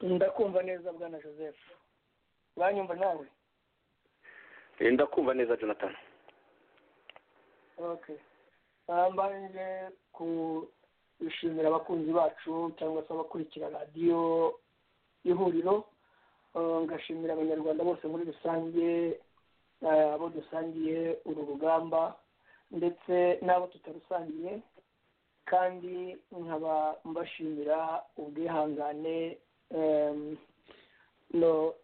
ndakumva neza bwana joseph uranyumva nawe ndakumva neza jonathan ok mbanje gushimira abakunzi bacu cyangwa se abakurikira radiyo ihuriro ngashimira abanyarwanda bose muri rusange abo dusangiye uru rugamba ndetse n'abo tutarusangiye kandi nkaba mbashimira ubwihangane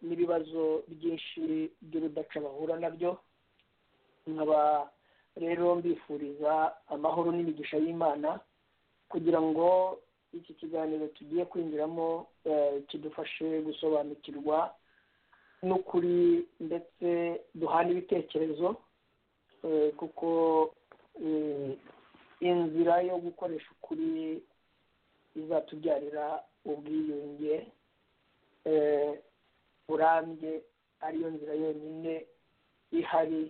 n'ibibazo byinshi by'urudaca bahura nabyo nkaba rero mbifuriza amahoro n'imigisha y'imana kugira ngo iki kiganiro tugiye kwinjiramo kidufashe gusobanukirwa n'ukuri ndetse duhana ibitekerezo kuko inzira yo gukoresha ukuri izatubyarira ubwiyunge burambye ariyo nzira yonyine ihari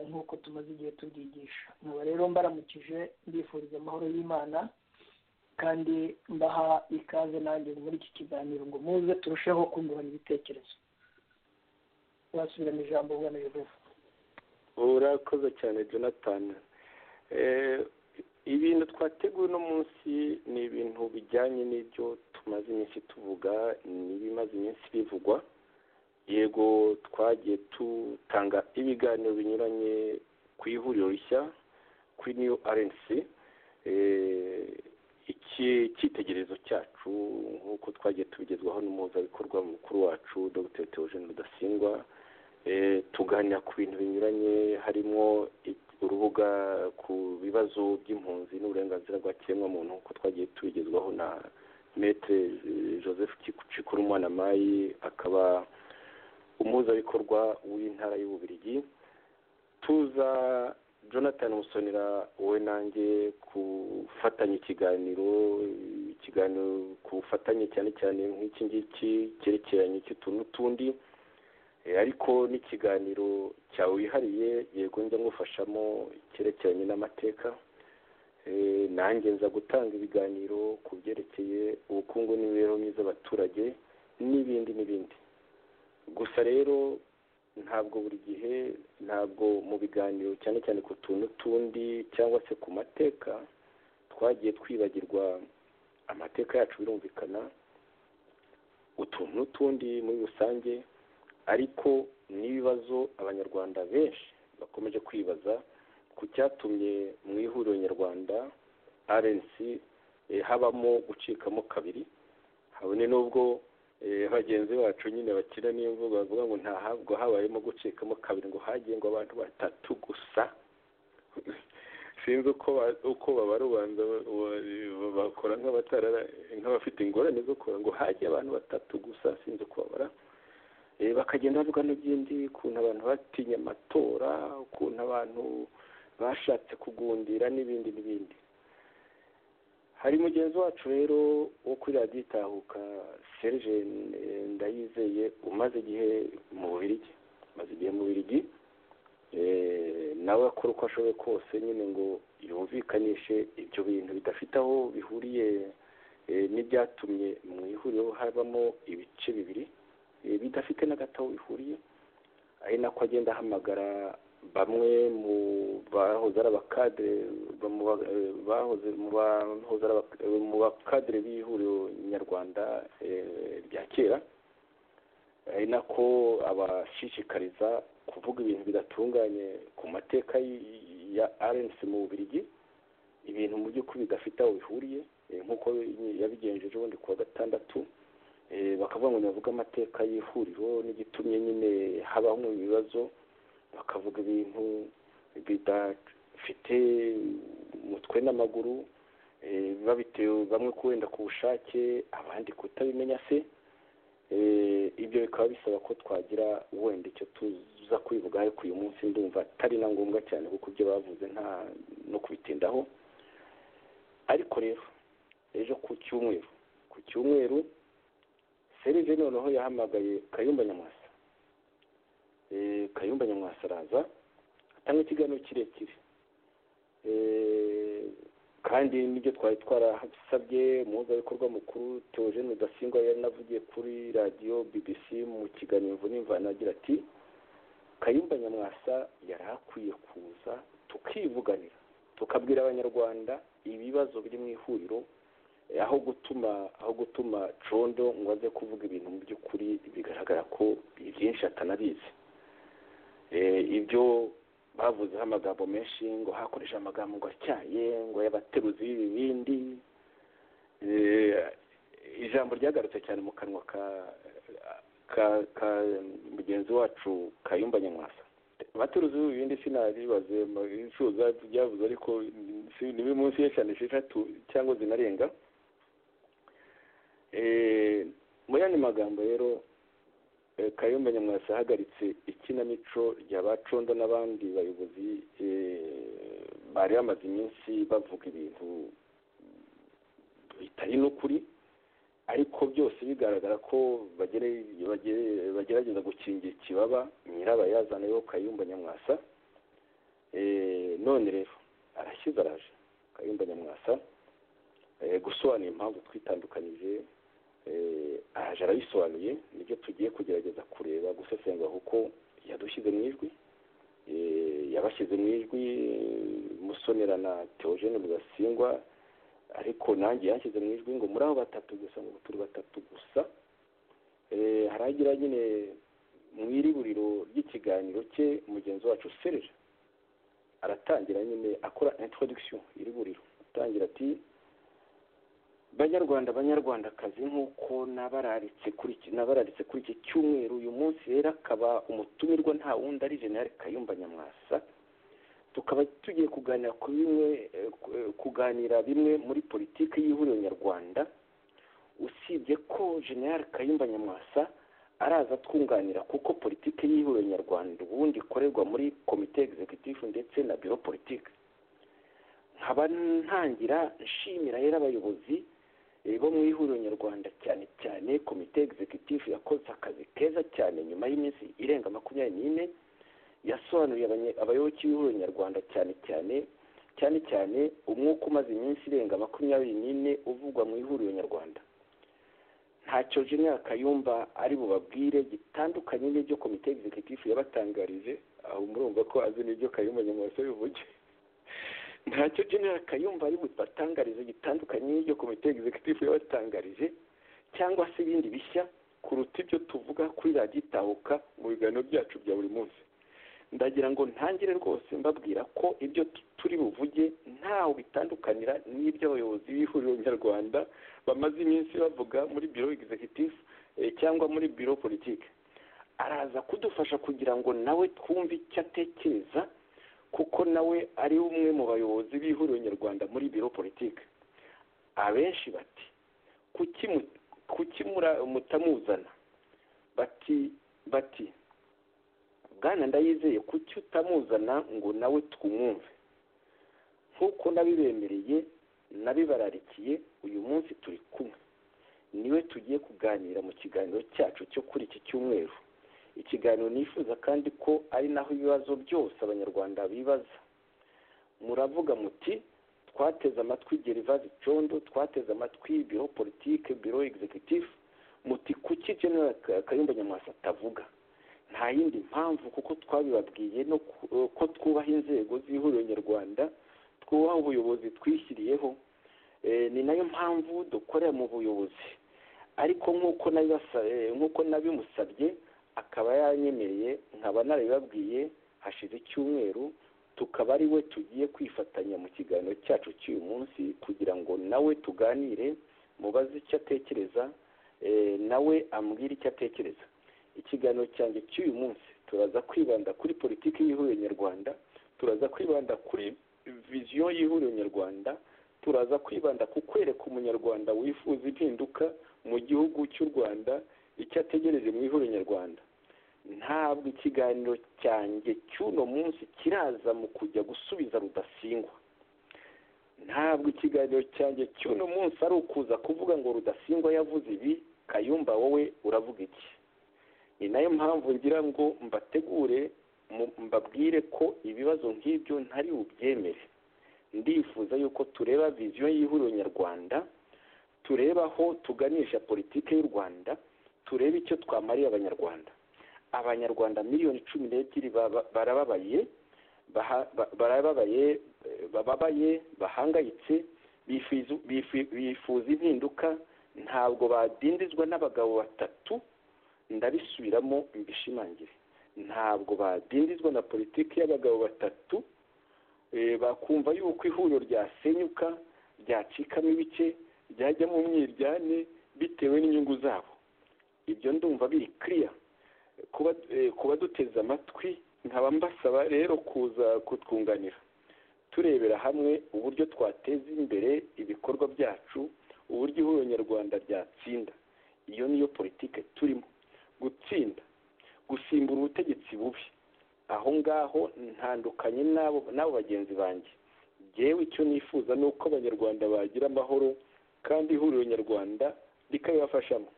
nk'uko tumaze igihe tubyigisha nkaba rero mbaramukije mbifuriza amahoro y'imana kandi mbaha ikaze nanjye muri iki kiganiro ngo muze turusheho kungurana ibitekerezo basubirana ijambo bwana yehova urakoze cyane jonathan ibintu twateguye uno munsi ni ibintu bijyanye n'ibyo tumaze iminsi tuvuga n'ibimaze iminsi bivugwa yego twagiye dutanga ibiganiro binyuranye ku ihuriro rishya kuri niyo arensi iki cyitegererezo cyacu nk'uko twagiye tubigezwaho n'umuhuzabikorwa mukuru wacu dr teogene rudasingwa tuganira ku bintu binyuranye harimo urubuga ku bibazo by'impunzi n'uburenganzira bwa kiremwamuntu nk'uko twagiye tubigezwaho na metre joseph cikurumwana mayi akaba umuhuzabikorwa w'intara y'ububirigi tuza jonathan musonera wowe nanjye kufatanya ikiganiro ikiganiro ku bufatanye cyane cyane nk'iki ngiki cyerekeranye cy'utuntu n'utundi ariko n'ikiganiro cyawe wihariye yego njya ngufashamo cyerekeranye n'amateka nanjye nza gutanga ibiganiro ku byerekeye ubukungu n'imibereho myiza y'abaturage n'ibindi n'ibindi gusa rero ntabwo buri gihe ntabwo mu biganiro cyane cyane ku tuntu tundi cyangwa se ku mateka twagiye twibagirwa amateka yacu birumvikana utuntu n'utundi muri rusange ariko n'ibibazo abanyarwanda benshi bakomeje kwibaza ku cyatumye mu ihuriro nyarwanda rnc habamo gucikamo kabiri habone n'ubwo bagenzi bacu nyine bakina niyo mvugo bavuga ngo ntahabwo habayemo gucikamo kabiri ngo hagengwa abantu batatu gusa sinzi uko babara ubanza bakora nk'abafite ingorane zo kubara ngo hajye abantu batatu gusa sinzi uko babara bakagenda bavuga n'ibindi ukuntu abantu batinya amatora ukuntu abantu bashatse kugundira n'ibindi n'ibindi hari mugenzi wacu rero wo kuri radiyo itahuka serge ndayizeye umaze igihe mu bubirigi umaze igihe mu bubirigi nawe akora uko ashoboye kose nyine ngo yumvikanishe ibyo bintu bidafite aho bihuriye n'ibyatumye mu ihuriro habamo ibice bibiri bidafite na gato aho bihuriye ari nako agenda ahamagara bamwe mu bahoze ari abakadire mu bakadire b'ihuriro nyarwanda rya kera ari nako abashishikariza kuvuga ibintu bidatunganye ku mateka ya arensi mu bubirigi ibintu mu by'ukuri bidafite aho bihuriye nk'uko yabigenjeje ubundi ku wa gatandatu bakavuga ngo bavuge amateka y'ihuriro n'igitumye nyine habamo ibibazo bakavuga ibintu bidafite umutwe n'amaguru babitewe bamwe wenda ku bushake abandi kutabimenya se ibyo bikaba bisaba ko twagira wenda icyo tuza kubivuga ariko uyu munsi ndumva atari na ngombwa cyane kuko ibyo bavuze nta no kubitindaho ariko rero ejo ku cyumweru ku cyumweru serije noneho yahamagaye kayumba nyamwasa kayumba nyamwasa araza atanga ikiganiro kirekire kandi n'ibyo twari twarasabye umuhuzabikorwa mukuru teogene rudasingwa yaranavugiye kuri radiyo bbc mu kiganiro imvune imvana agira ati kayumba nyamwasa yari akwiye kuza tukivuganira tukabwira abanyarwanda ibibazo biri mu ihuriro aho gutuma aho gutuma condo ngo aze kuvuga ibintu mu by'ukuri bigaragara ko byinshi atanabizi ibyo bavuzeho amagambo menshi ngo hakoresha amagambo ngo atyaye ngo y'abateruzi b'ibibindi ijambo ryagarutse cyane mu kanwa ka mugenzi wacu kayumba nyamwasa abateruzi b'ibibindi sinabibaze ibicuruza byabuze ariko ni munsi y'eshanu esheshatu cyangwa zinarenga mu yandi magambo rero kayumba nyamwasa ahagaritse ikinamico rya bacondo n'abandi bayobozi bari bamaze iminsi bavuga ibintu bitari n'ukuri ariko byose bigaragara ko bagerageza gukingira ikibaba nyirabayazana yo kayumba nyamwasa none rero arashyize araje kayumba nyamwasa gusobanura impamvu twitandukanyije araje arabisobanuye nibyo tugiye kugerageza kureba gusesengura kuko yadushyize mu ijwi yabashyize mu ijwi musonera na teogene rudasingwa ariko nanjye yashyize mu ijwi ngo muri abo batatu gusa ngo turi batatu gusa haragira nyine mu iriburiro ry'ikiganiro cye mugenzi wacu serije aratangira nyine akora introduction iriburiro atangira ati banyarwanda banyarwandakazi nk'uko nabararitse kuri nabararitse kuri iki cyumweru uyu munsi rero akaba umutumirwa nta wundi ari jenali kayumba nyamwasa tukaba tugiye kuganira ku bimwe kuganira bimwe muri politiki y'ihuriro nyarwanda usibye ko jenali kayumba nyamwasa araza twunganira kuko politiki y'ihuriro nyarwanda ubundi ikorerwa muri komite egisegitifu ndetse na biro politiki nkaba ntangira nshimira rero abayobozi bo mu ihuriro nyarwanda cyane cyane komite egisegitifu yakoze akazi keza cyane nyuma y'iminsi irenga makumyabiri n'ine yasobanuriye abayoboke b'ihuriro nyarwanda cyane cyane cyane cyane umwuka umaze iminsi irenga makumyabiri n'ine uvugwa mu ihuriro nyarwanda ntacyo jenera kayumba ari bubabwire gitandukanye n'ibyo komite egisegitifu yabatangarije aho murumva ko azi n'ibyo kayumba nyamwasa bivuge ntacyo jenera kayumba ari bubatangarize gitandukanye n'ibyo komite egisegitifu yabatangarije cyangwa se ibindi bishya kuruta ibyo tuvuga kuri radiyo itahuka mu biganiro byacu bya buri munsi ndagira ngo ntangire rwose mbabwira ko ibyo turi buvuge ntawe bitandukanira n'ibyo abayobozi b'ihuriro nyarwanda bamaze iminsi bavuga muri biro egisegitifu cyangwa muri biro politiki araza kudufasha kugira ngo nawe twumve icyo atekereza kuko nawe ari umwe mu bayobozi b'ihuriro nyarwanda muri biro politiki abenshi bati kuki mutamuzana bati bati bwana ndayizeye kuki utamuzana ngo nawe twumwumve nk'uko nabibemereye nabibararikiye uyu munsi turi kumwe niwe tugiye kuganira mu kiganiro cyacu cyo kuri iki cyumweru ikiganiro nifuza kandi ko ari naho ibibazo byose abanyarwanda bibaza muravuga muti twateze amatwi gerivazi condo twateze amatwi biro politike biro egisegitifu muti kuki genera kayumba nyamwasa atavuga nta yindi mpamvu kuko twabibabwiye no ko twubaha inzego z'ihuriro nyarwanda twubaha ubuyobozi twishyiriyeho ni nayo mpamvu dukorera mu buyobozi ariko nk'uko nabimusabye akaba yanyemereye nkaba narabibabwiye hashize icyumweru tukaba ari we tugiye kwifatanya mu kiganiro cyacu cy'uyu munsi kugira ngo nawe tuganire mubaze icyo atekereza nawe ambwire icyo atekereza ikiganiro cyanjye cy'uyu munsi turaza kwibanda kuri politiki y'ihuriro nyarwanda turaza kwibanda kuri viziyo y'ihuriro nyarwanda turaza kwibanda ku kwereka umunyarwanda wifuza impinduka mu gihugu cy'u rwanda icyo ategereje mu ihuriro nyarwanda ntabwo ikiganiro cyanjye cy'uno munsi kiraza mu kujya gusubiza rudasingwa ntabwo ikiganiro cyanjye cy'uno munsi ari ukuza kuvuga ngo rudasingwa yavuze ibi kayumba wowe uravuga iki ni nayo mpamvu ngira ngo mbategure mbabwire ko ibibazo nk'ibyo ntari bubyemere ndifuza yuko tureba viziyo y'ihuriro nyarwanda tureba aho tuganisha politiki y'u rwanda turebe icyo twamariye abanyarwanda abanyarwanda miliyoni cumi n'ebyiri barababaye barababaye bababaye bahangayitse bifuza impinduka ntabwo badindizwa n'abagabo batatu ndabisubiramo mbishimangire ntabwo badindizwa na politiki y'abagabo batatu bakumva yuko ihuriro ryasenyuka ryacikamo ibice ryajyamo umwiryane bitewe n'inyungu zabo ibyo ndumva biri kiriya kuba duteze amatwi nkaba mbasaba rero kuza kutwunganira turebera hamwe uburyo twateza imbere ibikorwa byacu uburyo ihuriro nyarwanda ryatsinda iyo niyo politiki turimo gutsinda gusimbura ubutegetsi bubi aho ngaho ntandukanye n'abo bagenzi banjye ngewe icyo nifuza ni uko abanyarwanda bagira amahoro kandi ihuriro nyarwanda rikabibafashamo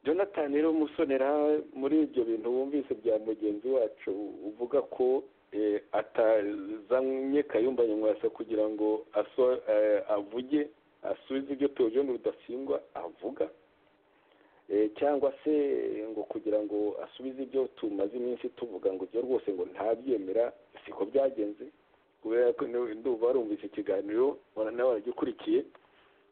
jonathan rero musonera muri ibyo bintu wumvise bya mugenzi wacu uvuga ko atazanye kayumba nyamwasa kugira ngo avuge asubize ibyo tujyane rudasingwa avuga cyangwa se ngo kugira ngo asubize ibyo tumaze iminsi tuvuga ngo ibyo rwose ngo ntabyemera siko byagenze kubera ko ndumva warumvise ikiganiro nawe waragikurikiye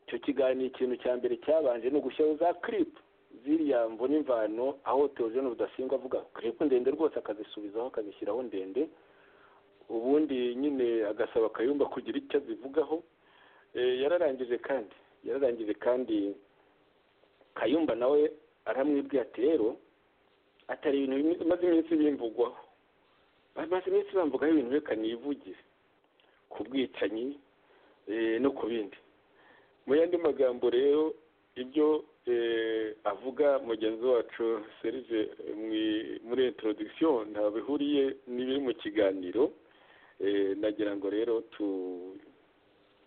icyo kiganiro ikintu cya mbere cyabanje ni ugushyiraho za kiripu ziriya mvune imvano aho teogene rudasingwa avuga kiripu ndende rwose akazisubizaho akazishyiraho ndende ubundi nyine agasaba akayumba kugira icyo azivugaho yararangije kandi yararangije kandi kayumba nawe aramwibwira ati rero atari ibintu bimaze iminsi bimvugwaho bamaze iminsi bamvugaho ibintu reka nivugire ku bwicanyi no ku bindi mu yandi magambo rero ibyo avuga mugenzi wacu serije muri introduction nta bihuriye n'ibiri mu kiganiro nagira ngo rero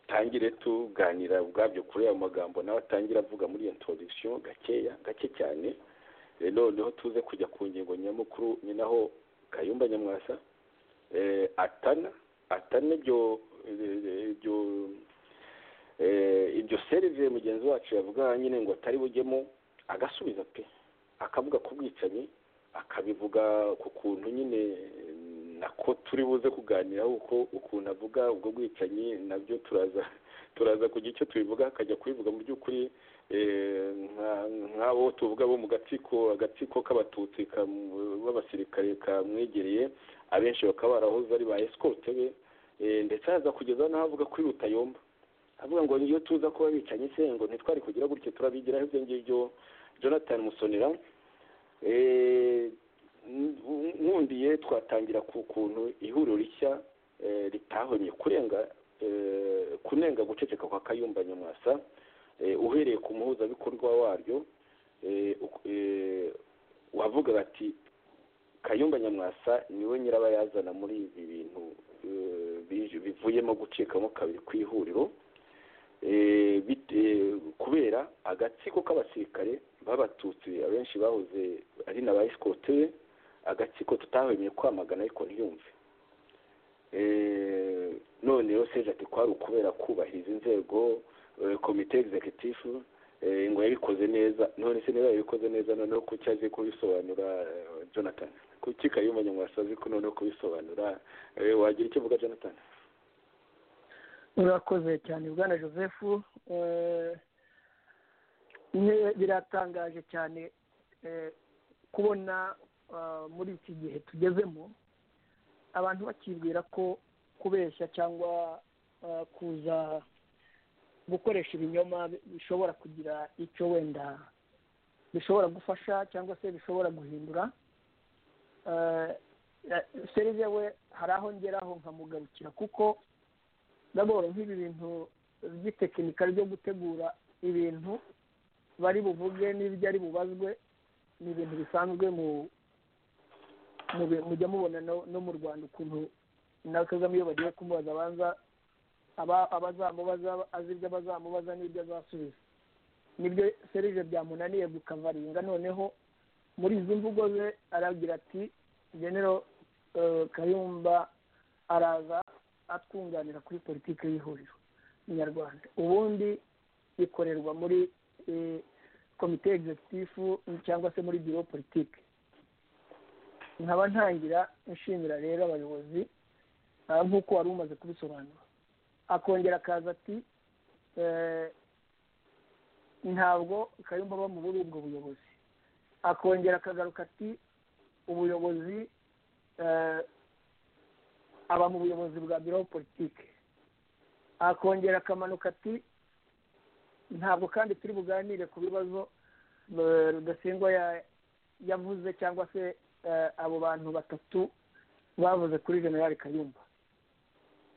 tangire tuganira ubwabyo kuri ayo magambo nawe atangira avuga muri iyo introduction gakeya gake cyane noneho tuze kujya ku ngingo nyamukuru ni naho kayumba nyamwasa atana atana ibyo ibyo ibyo seriviye mugenzi wacu yavuga nyine ngo atari bujyemo agasubiza pe akavuga ku bwicanyi akabivuga ku kuntu nyine nako turi buze kuganiraho uko ukuntu avuga ubwo bwicanyi nabyo turaza turaza kugira icyo tubivuga akajya kubivuga mu by'ukuri nk'abo tuvuga bo mu gatsiko agatsiko k'abatutsi b'abasirikare kamwegereye abenshi bakaba barahoze ari ba esikote be ndetse haza kugeza n'aho avuga kuri rutayomba avuga ngo iyo tuza kuba bicanye se ngo ntitwari kugira gutyo turabigiraho ibyo ngibyo jonathan musonera nkundiye twatangira ku kuntu ihuriro rishya ritahomye kurenga kunenga guceceka kwa kayumba nyamwasa uhereye ku muhuzabikorwa waryo wavuga bati kayumba nyamwasa niwe nyirabayazana muri ibi bintu bivuyemo gucikamo kabiri ku ihuriro kubera agatsiko k'abasirikare b'abatutsi abenshi bahoze ari na ba esikote agatsiko tutahemeye kwamagana ariko ntiyumve noneho seje ati kwari ukubera kubahiriza inzego komite egizekitifu ngo yabikoze neza none se niba yabikoze neza noneho ko cyaje kubisobanura jonathan kuki kayumba nyamwasa azi ko noneho kubisobanura wagira icyo uvuga jonathan urakoze cyane bwana joseph biratangaje cyane kubona muri iki gihe tugezemo abantu bakibwira ko kubeshya cyangwa kuza gukoresha ibinyoma bishobora kugira icyo wenda bishobora gufasha cyangwa se bishobora guhindura serive we hari aho ngeraho nkamugarukira kuko ndabona nk'ibi bintu by'itekinika ryo gutegura ibintu bari buvuge n'ibyo ari bubazwe ni ibintu bisanzwe mujya mubona no mu rwanda ukuntu na kagame iyo bagiye kumubaza abanza abazamubaza azi ibyo abazamubaza n'ibyo azasubiza nibyo serije byamunaniye gukavaringa noneho muri izi mvugo ze aragira ati genero kayumba araza atwunganira kuri politiki y'ihuriro nyarwanda ubundi ikorerwa muri komite egizekitifu cyangwa se muri biro politiki nkaba ntangira nshimira rero abayobozi nk'uko wari umaze kubisobanura akongera akaza ati ntabwo kayumba aba muri ubwo buyobozi akongera akagaruka ati ubuyobozi aba mu buyobozi bwa biro politiki akongera akamanuka ati ntabwo kandi turi buganire ku bibazo rudasingwa yavuze cyangwa se abo bantu batatu bavuze kuri generale kayumba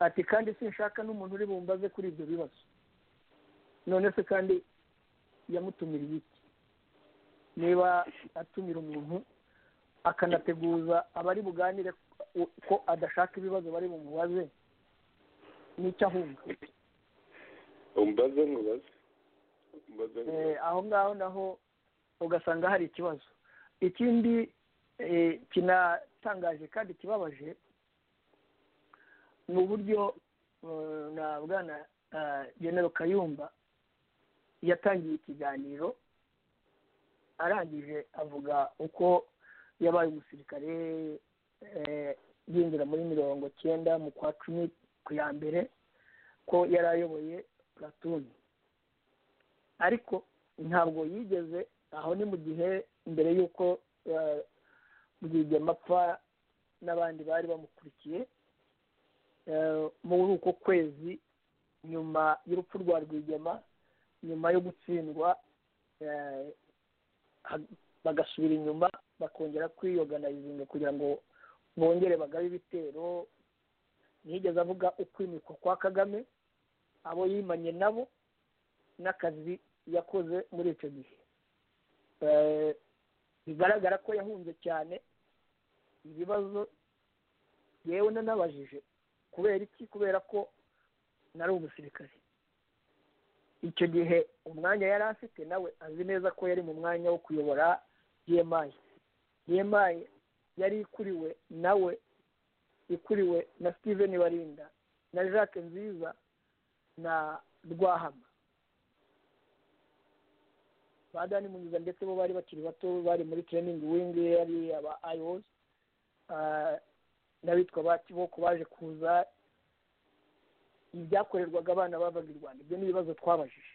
ati kandi sinshaka n'umuntu uri bumbaze kuri ibyo bibazo none se kandi yamutumiriye iki niba atumira umuntu akanateguza abari buganire ko adashaka ibibazo bari bumubaze n'icyo ahunga umbaze nkubaze umbaze aho ngaho naho ugasanga hari ikibazo ikindi kinatangaje kandi kibabaje ni uburyo na bwana genero kayumba yatangiye ikiganiro arangije avuga uko yabaye umusirikare yinjira muri mirongo cyenda mu kwa cumi ku ya mbere ko yari ayoboye puratuni ariko ntabwo yigeze aho ni mu gihe mbere y'uko bwigema apfa n'abandi bari bamukurikiye muri uko kwezi nyuma y'urupfu rwa rwigema nyuma yo gutsindwa bagasubira inyuma bakongera kwiyoganayizinga kugira ngo bongere bagabe ibitero ntiyigeze avuga ukwimikwa kwa kagame abo yimanye nabo n'akazi yakoze muri icyo gihe bigaragara ko yahunze cyane ibibazo yewe nanabajije kubera iki kubera ko nari umusirikare icyo gihe umwanya yari afite nawe azi neza ko yari mu mwanya wo kuyobora dmi dmi yari ikuriwe nawe ikuriwe na steven barinda na jacques nziza na rwahama ba dani munyuza ndetse bo bari bakiri bato bari muri tereyiningi wingi yari aba ayozi n'abitwa ba kiboko baje kuza ibyakorerwaga abana bavaga i rwanda ibyo ni ibibazo twabajije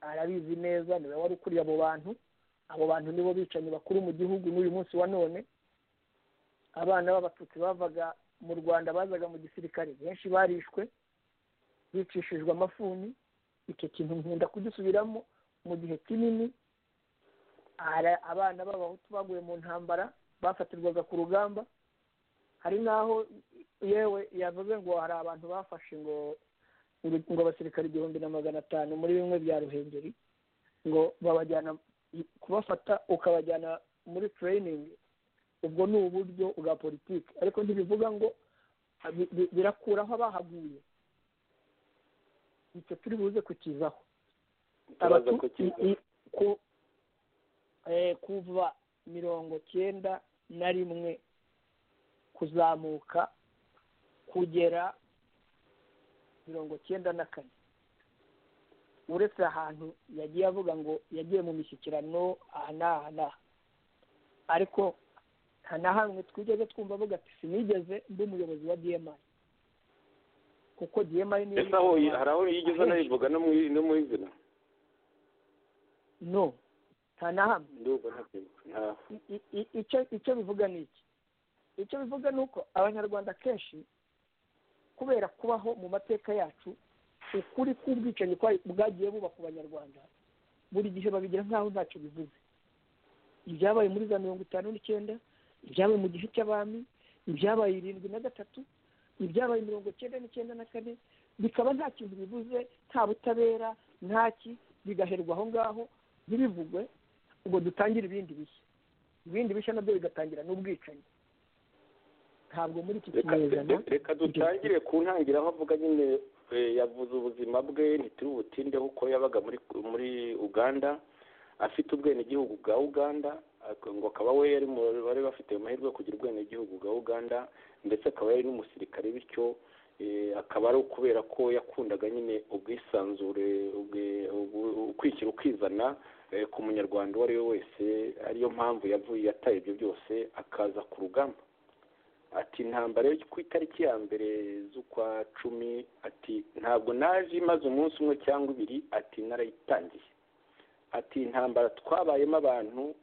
arabizi neza niwe wari ukuriye abo bantu abo bantu nibo bicanyi bakuru mu gihugu n'uyu munsi wa none abana b'abatutsi bavaga mu rwanda bazaga mu gisirikare benshi barishwe bicishijwe amafuni icyo kintu nkunda kugisubiramo mu gihe kinini abana b'abahutu baguye mu ntambara bafatirwaga ku rugamba hari n'aho yewe yavuze ngo hari abantu bafashe ngo ngo abasirikare igihumbi na magana atanu muri bimwe bya ruhengeri ngo babajyana kubafata ukabajyana muri tereyiningi ubwo ni uburyo bwa politiki ariko ntibivuga ngo birakuraho abahaguye icyo turi buze kukizaho kuva mirongo cyenda na rimwe kuzamuka kugera mirongo cyenda na kane uretse ahantu yagiye avuga ngo yagiye mu mishyikirano aha n'aha n'aha ariko nta na hamwe twigeze twumva avuga ati sinigeze mba umuyobozi wa dmi kuko dmi niyo hari aho yigeze anayivuga no mu izina no nta na hamwe icyo bivuga ni iki icyo bivuga ni uko abanyarwanda kenshi kubera kubaho mu mateka yacu ukuri k'ubwicanyi bwagiye buba ku banyarwanda buri gihe babigira nk'aho ntacyo bivuze ibyabaye muri za mirongo itanu n'icyenda ibyabaye mu gihe cy'abami ibyabaye irindwi na gatatu ibyabaye mirongo icyenda n'icyenda na kane bikaba nta kintu bivuze nta butabera ntaki bigaherwa aho ngaho ntibivugwe ngo dutangire ibindi bishya ibindi bishya nabyo bigatangira n'ubwicanyi ntabwo muri iki kinyejana reka dutangire ku ntangira aho avuga nyine yavuze ubuzima bwe ntituri butindeho uko yabaga muri uganda afite ubwenegihugu bwa uganda ak- ngo akaba we yari mu bari bafite amahirwe yo kugira ubwenegihugu bwa uganda ndetse akaba yari n'umusirikare bityo eh, akaba ari ukubera ko yakundaga nyine ubwisanzure ubwe- ubu- ukwishyira ukizana eh, ku munyarwanda uwo ari we wese ariyo mpamvu yavuye yataye ibyo byose akaza ku rugamba ati intambara yo ku itariki ya mbere z'ukwa cumi ati ntabwo naje imaze umunsi umwe cyangwa ibiri ati narayitangiye ati intambara twabayemo abantu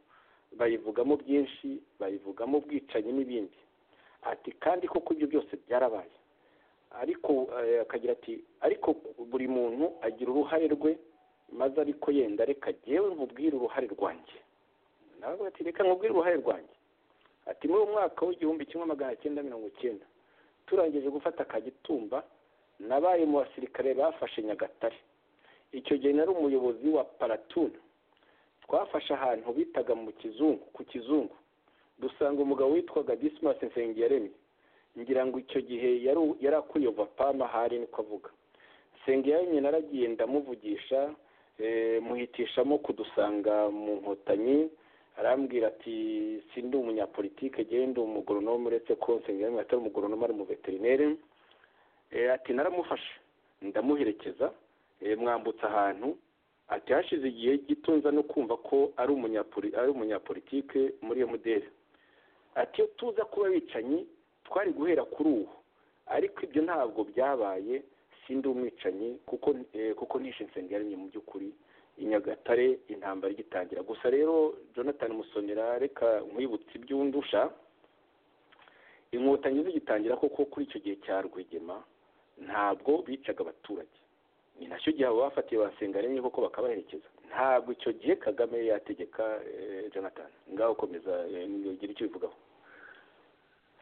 bayivugamo byinshi bayivugamo ubwicanyi n'ibindi ati kandi koko ibyo byose byarabaye ariko eh, akagira ati ariko buri muntu agira uruhare rwe maze ariko yenda reka jyewe nkubwire uruhare rwanjye nawe ati reka nkubwire uruhare rwanjye ati muri uwo mwaka w'igihumbi kimwe magana cyenda mirongo cyenda turangije gufata kagitumba nabaye mu basirikare bafashe nyagatare icyo gihe nari umuyobozi wa paratuna twafashe ahantu bitaga mu kizungu ku kizungu dusanga umugabo witwaga disimasi nsengiyaremye ngira ngo icyo gihe yari yari akuye vapama hari niko avuga nsengiyaremye naragiye ndamuvugisha eh, muhitishamo kudusanga mu nkotanyi arambwira ati sindi umunyapolitike genda umugoronome uretse ko nsengiyaremye atari umugoronome ari umuveterineri Eh, ati naramufashe ndamuherekeza eh, mwambutsa ahantu ati hashize igihe gito nza no kumva ko ari umunyapoli ari umunyapolitike muri iyo mudeli ati iyo tuza kuba abicanyi twari guhera kuri uwo ariko ibyo ntabwo byabaye sindi umwicanyi kuko eh, kuko nishe nsengiyaremye mu by'ukuri i nyagatare intambara igitangira gusa rero jonathan musonera reka nkwibutse iby'undusha inkotanyi zigitangira koko kuri icyo gihe cya rwigema ntabwo bicaga abaturage ni nacyo gihe abo bafatiye basenga rimwe koko bakabaherekeza ntabwo icyo gihe kagame yari yategeka eh, jonathan ngaho komeza ugira icyo ubivugaho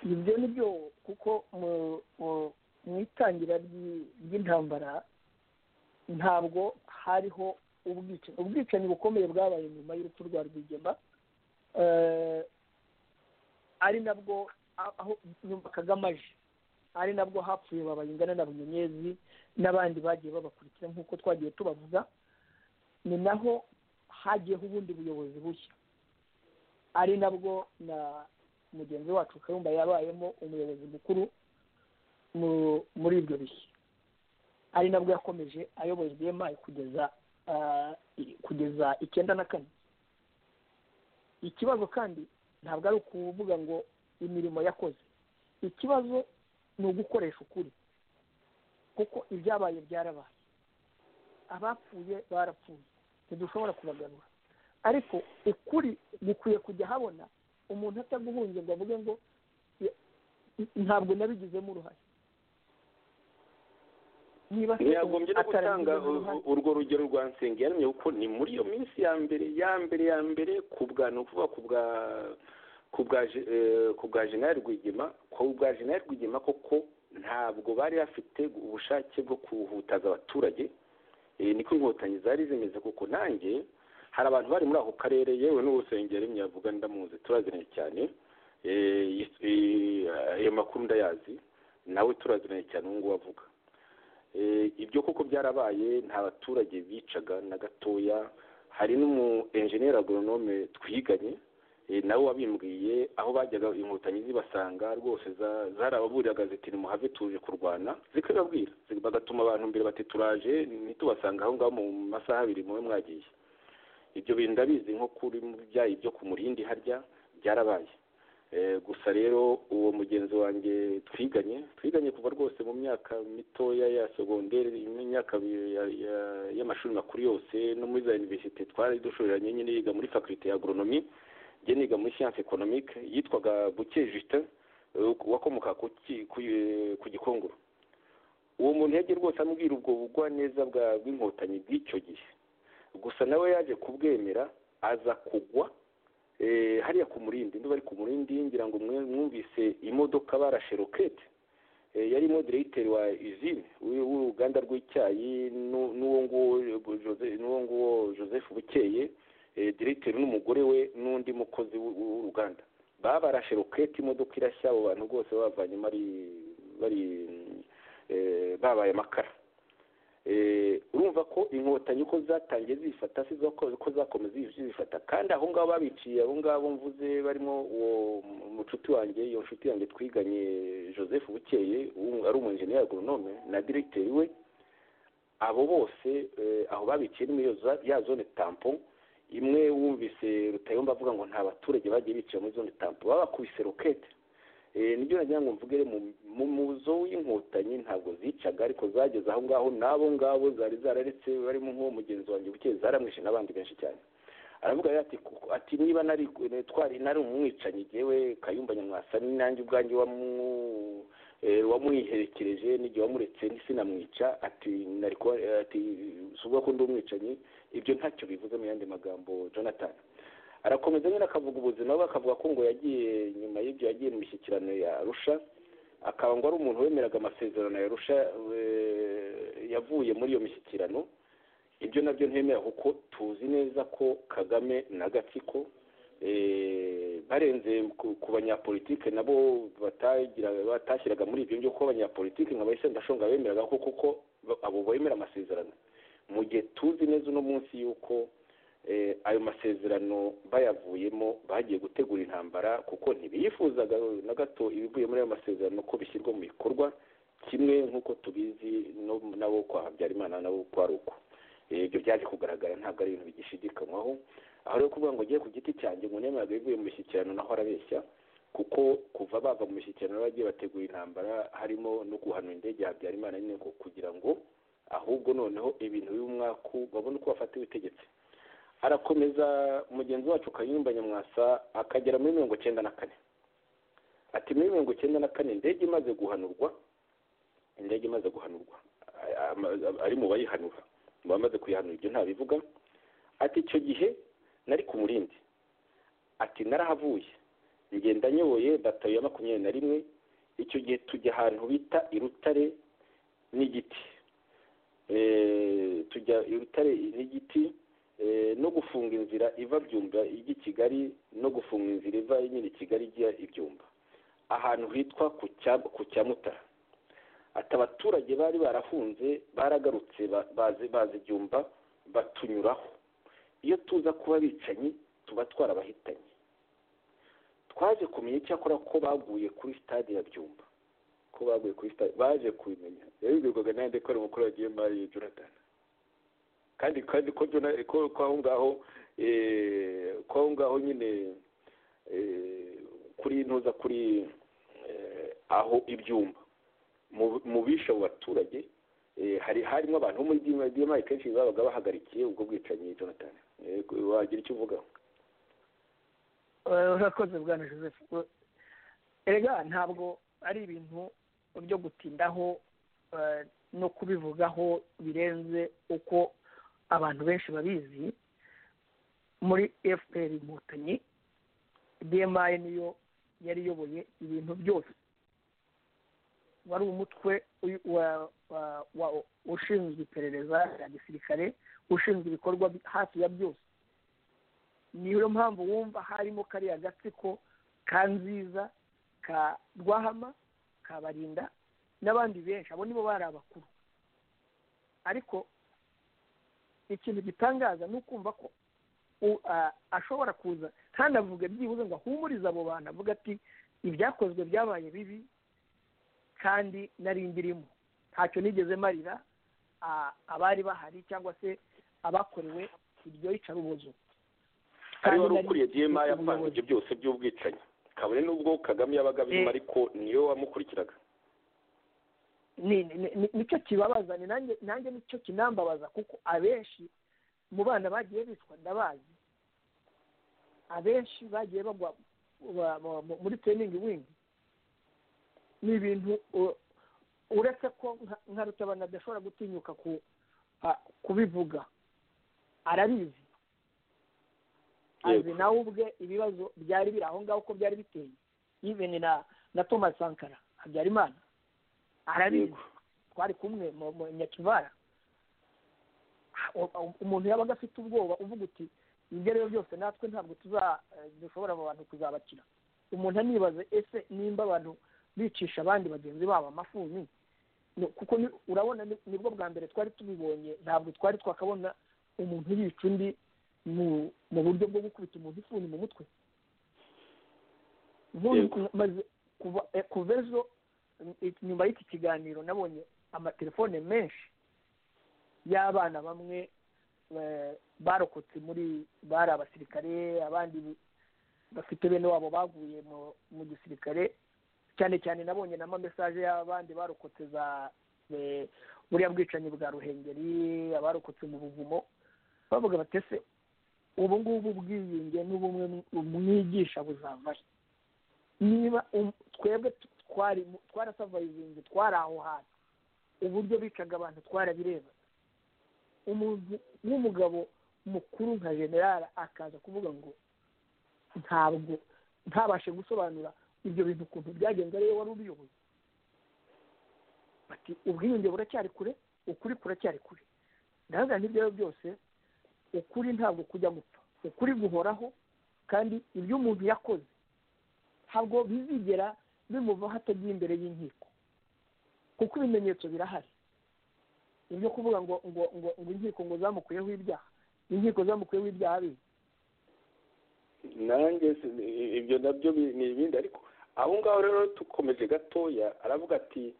ibyo ni byo kuko mu- mu- mu itangira ry'i- ry'intambara ntabwo hariho ubwicanyi ubwicanyi bukomeye bwabaye nyuma y'urupfu rwa rwigema Eh, ari nabwo a- aho nyuma kagame aje ari nabwo hapfuye babayingana na bunyenyezi n'abandi bagiye babakurikira nk'uko twagiye tubavuga ni naho hagiyeho ubundi buyobozi bushya ari nabwo na mugenzi wacu kayumba yabayemo umuyobozi mukuru mu- muri ibyo bihe ari nabwo yakomeje ayoboye bma kugeza ah, i- kugeza icyenda na kane ikibazo kandi ntabwo ari ukuvuga ngo imirimo yakoze ikibazo ni ugukoresha ukuri kuko ibyabaye byarabaye abapfuye barapfuye ntidushobora kubagarura ariko ukuri gukwiye kujya habona umuntu ataguhunze ngo avuge ngo "Ya- ntabwo nabigizemo uruhare niba se ntiyagombye no gutanga atarabigizemo u- uruhare- u- urwo rugero rwa nsengiyaremye kuko ni muri iyo minsi ya mbere ya mbere ya mbere ku bwa ni ukuvuga ku bwa ku bwa Je- eh, ku bwa jenerali rwigema ku bwa jenerali rwigema koko ntabwo bari bafite ubushake bwo kuhutaza abaturage Eh, niko inkotanyi zari zimeze kuko nanjye hari abantu bari muri ako karere yewe n'urusengero yavuga ndamuzi turaziranye cyane Eh, yis- eh, ayo makuru ndayazi nawe turaziranye cyane ubu ngubu avuga Eh, ibyo koko byarabaye nta baturage bicaga na gatoya hari n'umu enjeniyeri agoronome twiganye eh, nawe wabimbwiye aho bajyaga inkotanyi zibasanga rwose za- zarababuraga ziti nimuhave tuje kurwana zikabibabwira zi- bagatuma abantu mbere bati turaje ntitubasanga aho ngaho mu masaha abiri mube mwagiye ibyo bintu ndabizi nko kuri mu byayi byo ku murindi harya byarabaye Eh, gusa rero uwo mugenzi wanjye twiganye twiganye kuva rwose mu myaka mitoya ya segonderi imyaka bi- ya- ya- y'amashuri makuru yose no muri za universite twari dushoreranye nyine yiga muri faculté ya agronomy njye niga muri science economique yitwaga buke justin eh, wakomoka ku ki- ku eh, ku gikongoro uwo muntu yagiye rwose ambwira ubwo bugwa neza bwa bw'inkotanyi bw'icyo gihe gusa nawe yaje kubwemera aza kugwa eh, hariya ku murindi niba ari ku murindi ngira ngo mwe- mwumvise imodoka barashe rokete Eh, yari moderateri wa usine w'u- w'uruganda rw'icyayi nu- n'uwo nguwo Jose- n'uwo nguwo joseph bukeye eh, directeur n'umugore we n'undi mukozi w'u- w'uruganda babarashe rokete imodoka irashya abo bantu rwose babavanye bari bari eh, babaye amakara urumva ko inkotanyi uko zatangiye zifata si ko zakomeza zifata kandi aho ngaho babiciye abo ngabo mvuze barimo uwo mucuti wanjye iyo nshuti yanjye twiganye joseph bukeye ari umunjeniyeri agoronome na diregiteri we abo bose aho babiciye ni ya zone tampo imwe wumvise rutayomba avuga ngo nta baturage bagiye bicaye muri zone tampo babakubise rokete nibyo nagira ngo mvugere mu muzo w'inkotanyi ntabwo zicaga ariko zageze aho ngaho n'abo ngabo zari zararetse barimo nk'uwo mugenzi wanjye bukeye zaramwishe n'abandi benshi cyane aravuga ati niba nari twari nari umwicanyi yewe kayumba nyamwasa nanjye ubwanjye wamwiherekereje n'igihe wamuretse sinamwica ati si ubwo ko ndi umwicanyi ibyo ntacyo bivuze mu yandi magambo jonathan arakomeza nyine akavuga ubuzima we akavuga ko ngo yagiye nyuma y'ibyo yagiye mu mishyikirano ya rusha akaba ngo ari umuntu wemeraga amasezerano ya rusha yavuye muri iyo mishyikirano ibyo nabyo ntemera kuko tuzi neza ko kagame na gatsiko barenze ku banyapolitike nabo batashyiraga muri ibyo ngibyo ko abanyapolitike nka bayisendashonga bemeraga ko kuko abo bemera amasezerano mu gihe tuzi neza uno munsi y'uko ayo masezerano bayavuyemo bagiye gutegura intambara kuko ntibiyifuzaga na gato ibivuye muri ayo masezerano ko bishyirwa mu bikorwa kimwe nk'uko tubizi nabo kwa habyarimana nabo uko ari uko ibyo byaje kugaragara ntabwo ari ibintu bigishidikanywaho aho rero kuvuga ngo ugiye ku giti cyanjye ngo nemeraga ibivuye mu mishyikirano naho arabeshya kuko kuva bava mu mishyikirano bagiye bategura intambara harimo no guhanura indege ya habyarimana nyine kugira ngo ahubwo noneho ibintu by'umwaku babone uko bafata ubutegetsi arakomeza mugenzi wacu kayumba nyamwasa akagera muri mirongo icyenda na kane ati muri mirongo icyenda na kane indege imaze guhanurwa indege imaze guhanurwa ari mu bayihanura mu bamaze kuyihanura ibyo ntabivuga ati icyo gihe nari ku murindi ati narahavuye ngenda nyoboye batayo ya makumyabiri na rimwe icyo gihe tujya ahantu bita irutare n'igiti tujya irutare n'igiti no gufunga inzira iva byumba ijya i kigali no gufunga inzira iva nyine i kigali ijya ibyumba ahantu hitwa ku cya mutara ati abaturage bari barafunze baragarutse bazi ibyumba batunyuraho iyo tuza kuba bicanyi tuba twarabahitanye twaje kumenya icyakora ko baguye kuri sitade ya byumba ko baguye kuri sitade baje kubimenya yabibwirwaga n'ayandi ko ari umukuru wa gmr jonathan kandi kandi ko ko aho ngaho ko aho ngaho nyine kuri ntuza kuri aho ibyumba mu bishe abo baturage hari harimo abantu bo muri diyamayi kenshi babaga bahagarikiye ubwo bwicanyi jonathan wagira icyo uvugaho urakoze bwana joseph erega ntabwo ari ibintu byo gutindaho no kubivugaho birenze uko abantu benshi babizi muri fpr inkotanyi dmi niyo yari iyoboye ibintu byose wari umutwe ushinzwe iperereza rya gisirikare ushinzwe ibikorwa hafi ya byose niyo mpamvu wumva harimo kariya gatsiko ka nziza ka rwahama ka barinda n'abandi benshi abo nibo bari abakuru ariko ikintu gitangaza ni ukumva ko ashobora kuza ntanavuge byibuze ngo ahumurize abo bantu avuga ati ibyakozwe byabaye bibi kandi nari mbirimo ntacyo nigeze marira abari bahari cyangwa se abakorewe iryo yicarubozo ari wari ukuriye diyema yapanze ibyo byose by'ubwicanyi kabone n'ubwo kagame yabaga abirimo ariko niyo wamukurikiraga nicyo kibabaza nanjye nicyo kinambabaza kuko abenshi mu bana bagiye bicwa ndabazi abenshi bagiye bagwa muri teyiningi windi ni ibintu uretse ko nka rutabana adashobora gutinyuka kubivuga arabizi azi nawe ubwe ibibazo byari biri aho ngaho uko byari biteye yiveni na thomas sankara habyarimana arabizi twari kumwe mu nyakibara umuntu yabaga afite ubwoba uvuga uti ibyo rero byose natwe ntabwo dushobora abantu kuzabakira umuntu anibaze ese nimba abantu bicisha abandi bagenzi babo amafuni kuko urabona nibwo bwa mbere twari tubibonye ntabwo twari twakabona umuntu yica undi mu buryo bwo gukubita umuntu ifuni mu mutwe kuva ejo nyuma y'iki kiganiro nabonye amatelefone menshi y'abana bamwe barokotse muri bari abasirikare abandi bafite bene wabo baguye mu gisirikare cyane cyane nabonye na mesaje y'abandi barokotse za buriya bwicanyi bwa ruhengeri abarokotse mu buvumo bavuga batese ubu ngubu bwiyunge n'ubumwe umwigisha buzavayo niba twebwe twarasavayizingi twari aho hantu uburyo bicaga abantu twarabireba umuntu w'umugabo mukuru nka generale akaza kuvuga ngo ntabwo ntabashe gusobanura ibyo bintu ukuntu byagenze ariyo wari ubiyoboye bati ubwiyunge buracyari kure ukuri kuracyari kure ndahagarara n'ibyo byose ukuri ntabwo kujya gupfa ukuri guhoraho kandi ibyo umuntu yakoze ntabwo bizigera bimuvaho atagiye imbere y'inkiko kuko ibimenyetso birahari ibyo kuvuga ngo ngo ngo ngo inkiko ngo zamukuyeho ibyaha inkiko zamukuyeho ibyaha bibi nanjye ibyo nabyo ni ibindi ariko aho ngaho rero dukomeje gatoya aravuga ati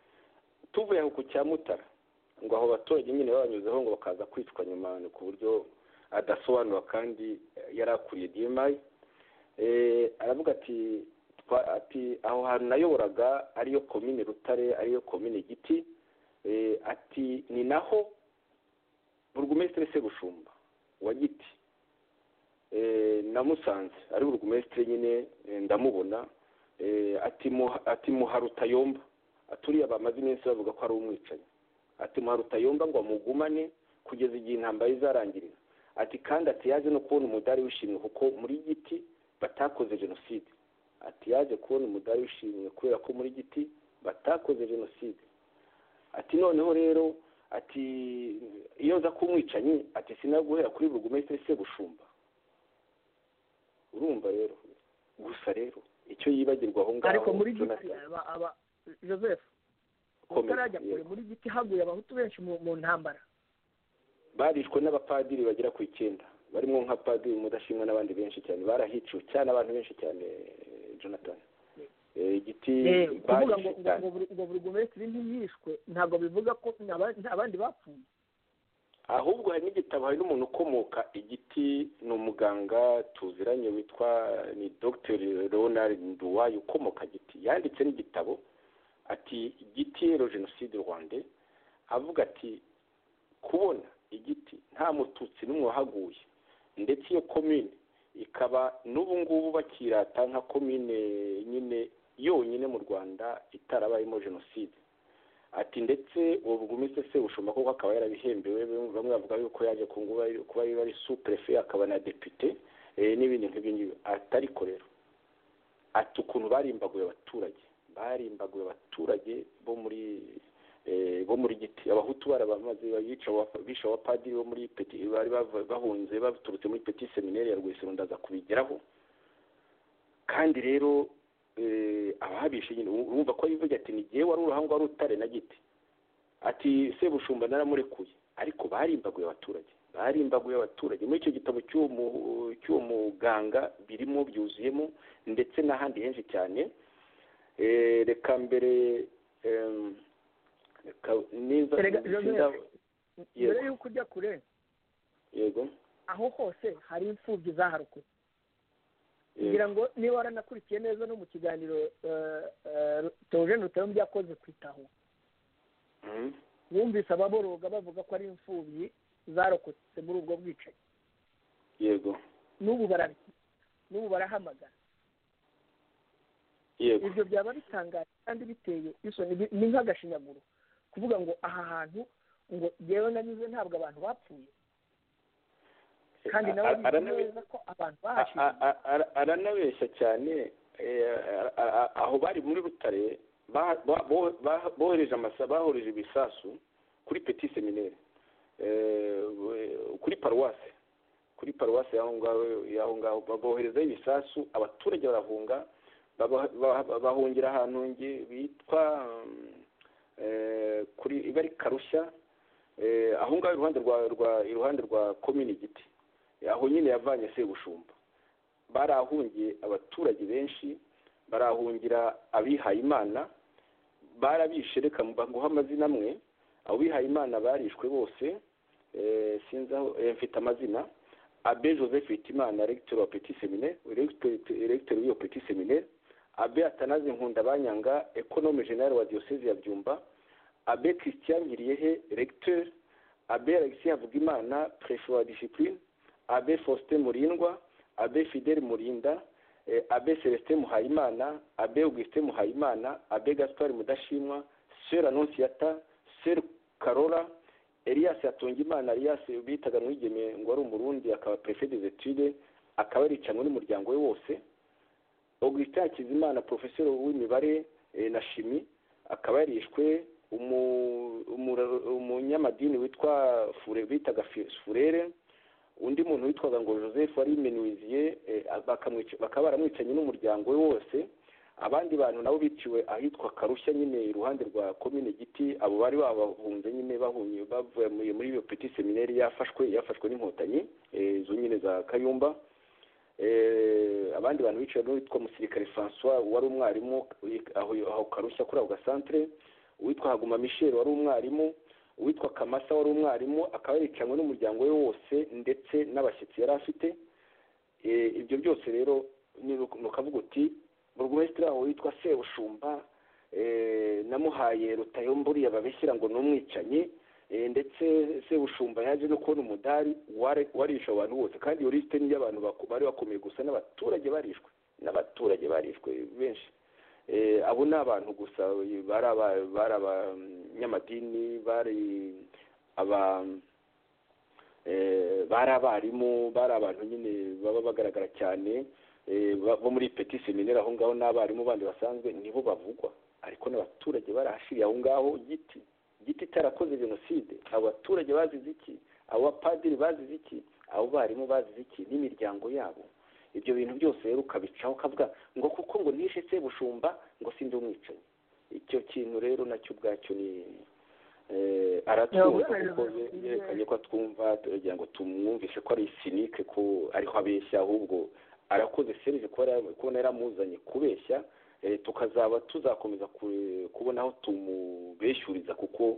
tuvuye aho ku cyamutara ngo aho abaturage nyine babanyuzeho ngo bakaza kwicwa nyuma ku buryo adasobanura kandi yari akuriye dimayi aravuga ati ati aho hantu nayoboraga ariyo komine rutare ariyo komine giti ati ni naho burugumesitiri segushumba wa giti namusanze ari burugumesitiri nyine ndamubona ati muharutayomba aturiye bamaze iminsi bavuga ko ari umwicanyi ati muharutayomba ngo amugumane kugeza igihe intambara izarangirira ati kandi ati yaje no kubona umudari wishimwe kuko muri giti batakoze jenoside ati yaje kubona umudari wishimwe kubera ko muri giti batakoze jenoside ati noneho rero ati iyo nza kumwicanyi ati sinaguhera kuri burugumesitiri segushumba urumva rero gusa rero icyo yibagirwa aho ngaho ariko muri giti aba joseph utarajya kure muri giti haguye abahutu benshi mu ntambara barishwe n'abapadiri bagera ku icyenda barimo nka padiri mudashimwa n'abandi benshi cyane barahiciwe cyane abantu benshi cyane jonathan igiti kuvuga ngo buri guverineri ntiyishwe ntabwo bivuga ko abandi bapfuye ahubwo hari n'igitabo hari n'umuntu ukomoka igiti ni umuganga tuziranye witwa ni dr leonard nduwayi ukomoka giti yanditse n'igitabo ati igiti ero jenoside rwanda avuga ati kubona igiti nta mututsi n'umwe wahaguye ndetse iyo komine ikaba n'ubu ngubu bakirata nka komine nyine yonyine mu rwanda itarabayemo jenoside ati ndetse ubu bwumise se bushobora kuko akaba yarabihembewe bamwe bavuga yuko yaje kuba ari superefe akaba na depite n'ibindi nk'ibyo ngibyo atariko rero ati ukuntu barimbaguye abaturage barimbaguye abaturage bo muri bo muri giti abahutu barabamaze bisha abapadiri bo muri peti bari bahunze baturutse muri peti seminari ya rwesero ndaza kubigeraho kandi rero abahabisha nyine urumva ko yivuga ati ni igihe wari uruhango wari utare na giti ati sebushumba naramurekuye ariko barimbaguye abaturage barimbaguye abaturage muri icyo gitabo cy'uwo muganga birimo byuzuyemo ndetse n'ahandi henshi cyane reka mbere mbere y'uko ujya kure yego aho hose hari imfubyi zaharukwe kugira ngo niba waranakurikiye neza no mu kiganiro teogene rutayombye yakoze kwitaho wumvise ababoroga bavuga ko ari imfubyi zarokotse muri ubwo bwicanyi yego n'ubu barahamagara ibyo byaba bitangaje kandi biteye isoni ni nk'agashinyaguro kuvuga ngo aha hantu ngo yewe nanyuze ntabwo abantu bapfuye kandi nawe neza ko abantu aranabeshya cyane aho bari muri rutare bohereje amasa bahoreje ibisasu kuri peti seminere kuri paruwase kuri paruwase y'aho ngaho boherezaho ibisasu abaturage barahunga bahungira ahantu bitwa kuri iba ari karushya aho ngaho iruhande rwa rwa iruhande rwa komini giti aho nyine yavanye sebushumba barahungiye abaturage benshi barahungira abihayimana barabishe reka baguha amazina amwe abo bihayimana barishwe bose sinzi aho mfite amazina abe joseph hitimana regiteri wa peti semine regiteri w'iyo peti semine abe atanaze nkunda banyanga ekonome jenali wa diyoseze ya byumba abe christian ngiriyehe regiteri abe alexis havugimana prefe wa disipurine abe faustin murindwa abe fidel murinda abe celestin muhayimana abe augustin muhayimana abe gaspard mudashimwa sera anonsiyata sera karora elias atungimana elias bitaga mwigeme ngo ari umurundi akaba perefe de etude akaba yaricanwa n'umuryango we wose augustin hakizimana porofesoro w'imibare na shimi akaba yarishwe umunyamadini witwa bitaga furere undi muntu witwaga ngo joseph wari imenuwiziye bakaba baramwicanye n'umuryango we wose abandi bantu nabo biciwe ahitwa karushya nyine iruhande rwa komine giti abo bari babahunze nyine bahunye bavuye muri iyo peti seminari yafashwe yafashwe n'inkotanyi izo nyine za kayumba abandi bantu biciwe n'uwitwa musirikare francois wari umwarimu aho karushya kuri ako gasantere uwitwa haguma michel wari umwarimu uwitwa kamasa wari umwarimu akaba yaricanwe n'umuryango we wose ndetse n'abashyitsi yari afite ibyo byose rero ni ukavuga uti burugumesitiri wabo witwa sebushumba namuhaye rutayomburiye babishyira ngo ni umwicanyi ndetse sebushumba yaje no kubona umudari warisha abantu bose kandi iyo lisite niyo abantu bari bakomeye gusa n'abaturage barishwe n'abaturage barishwe benshi abo ni abantu gusa bari abanyamadini bari aba bari abarimu bari abantu nyine baba bagaragara cyane bo muri peti seminari aho ngaho n'abarimu bandi basanzwe nibo bavugwa ariko n'abaturage barahashiriye aho ngaho giti giti itarakoze jenoside abo baturage bazize iki abo bapadiri bazize iki abo barimu bazize iki n'imiryango yabo ibyo bintu byose rero ukabicaho ukavuga ngo kuko ngo nishe sebushumba ngo sinzi umwicanyi icyo kintu rero nacyo ubwacyo ni aratwumva kuko yerekanye ko atwumva turagira ngo tumwumvishe ko ari sinike ko ariho abeshya ahubwo arakoze serivisi kubona yaramuzanye kubeshya tukazaba tuzakomeza kubona aho tumubeshyuriza kuko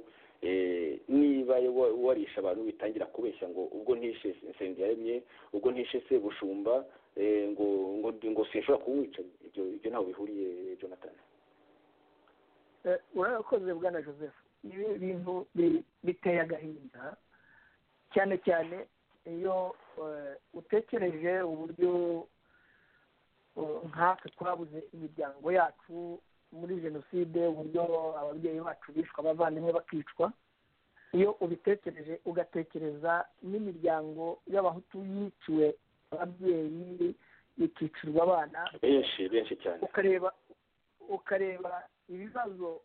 niba warisha abantu bitangira kubeshya ngo ubwo ntishe yaremye ubwo ntishe sebushumba ngo ngo ngo sinshobora kumwica ibyo ntaho bihuriye jonathan urakoze bwana joseph ibi bintu biteye agahinda cyane cyane iyo utekereje uburyo nkatwe twabuze imiryango yacu muri jenoside uburyo ababyeyi bacu bishwa abavandimwe bakicwa iyo ubitekereje ugatekereza n'imiryango y'abahutu yiciwe ababyeyi ikicirwa abana benshi benshi cyane ukareba ukareba ibibazo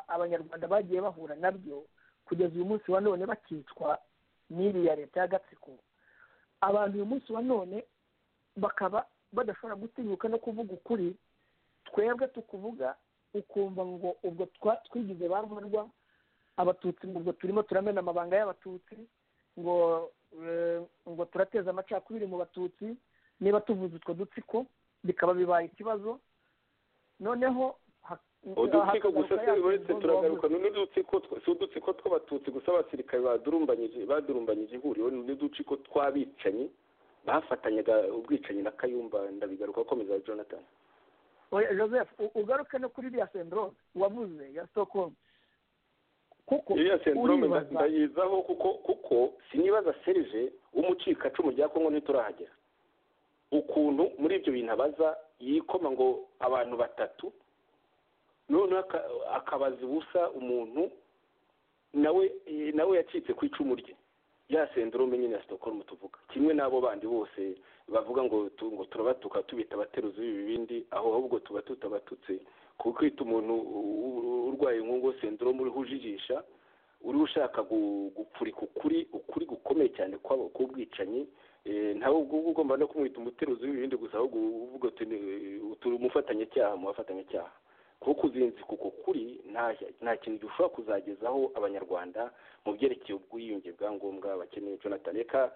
abanyarwanda bagiye bahura nabyo kugeza uyu munsi wa none bakicwa n'iriya leta y'agatsiko abantu uyu munsi wa none bakaba badashobora gutinyuka no kuvuga ukuri twebwe tukuvuga ukumva ngo ubwo twigize ba rwarwa abatutsi ngo ubwo turimo turamena amabanga y'abatutsi ngo ngo turateza amacakubiri mu batutsi niba tuvuze utwo dutsiko bikaba bibaye ikibazo noneho udutsiko gusa uretse turagaruka n'udutsiko si udutsiko tw'abatutsi gusa abasirikare badurumbanyije badurumbanyije ihuriro n'udutsiko tw'abicanyi bafatanyaga ubwicanyi na kayumba ndabigaruka akomeza jonathan oya joseph ugaruke no kuri iriya sendorome wavuze ya stockholm kuko iriya sendorome ndayizaho kuko kuko sinibaza serije w'umucikacumu rya kongo ntiturahagera ukuntu muri ibyo bintu abaza yikoma ngo abantu batatu noneho akabaza ubusa umuntu nawe nawe yacitse ku icumu rye ya sendorome nyine ya sitokorumu tuvuga kimwe n'abo bandi bose bavuga ngo ngo turabatuka tubita abateruzi b'ibibindi aho ahubwo tuba tutabatutse kuko kwita umuntu urwaye inkungu sendorome uriho ujijisha uriho ushaka gupfurika ukuri ukuri gukomeye cyane kwabo k'ubwicanyi ntawe ubwo ugomba no kumwita umuteruzi w'ibibindi gusa ahubwo uvuga uti umufatanyacyaha mu bafatanyacyaha kuko uzinzi kuko kuri nta kintu gishobora kuzagezaho abanyarwanda mu byerekeye ubwiyunge bwa ngombwa bakeneye jonathan reka